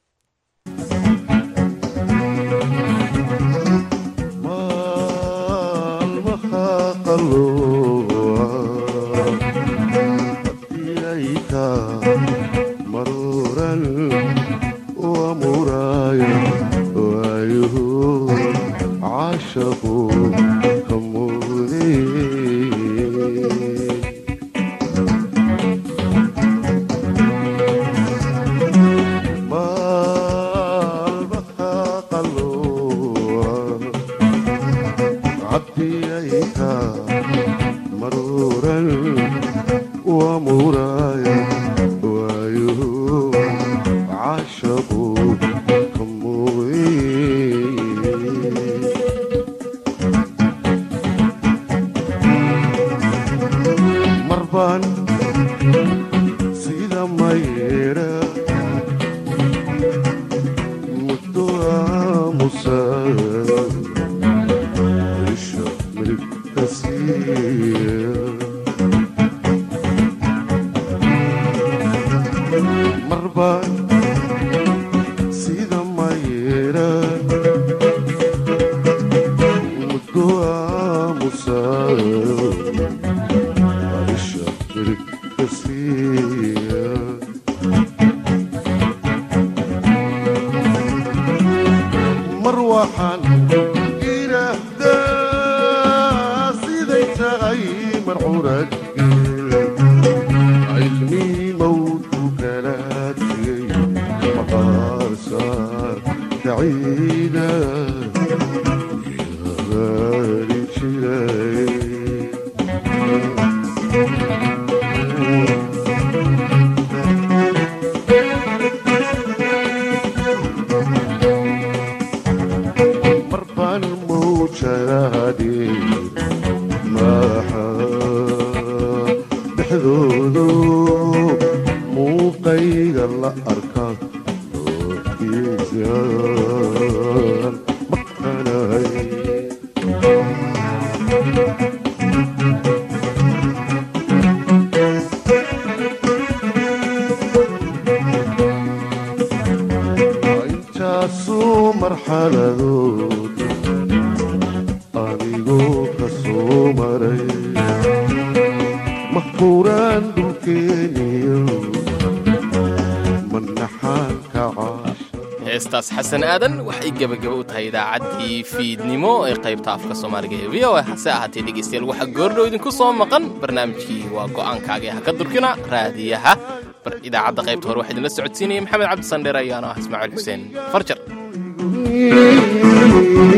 heestaas xasan aadan waxay gebagaba u tahay idaacaddii fiidnimo ee qaybta afka soomaaliga ee v o a hase ahaatee dhegaystayaal waxaa goordhow idinku soo maqan barnaamijkii waa go'aankaaga ha ka durkina raadiyaha idaacadda qaybta hore waxaa idinla socodsiinaya maxamed cabdi sandheer ayaana ah ismaaciil xuseen farjar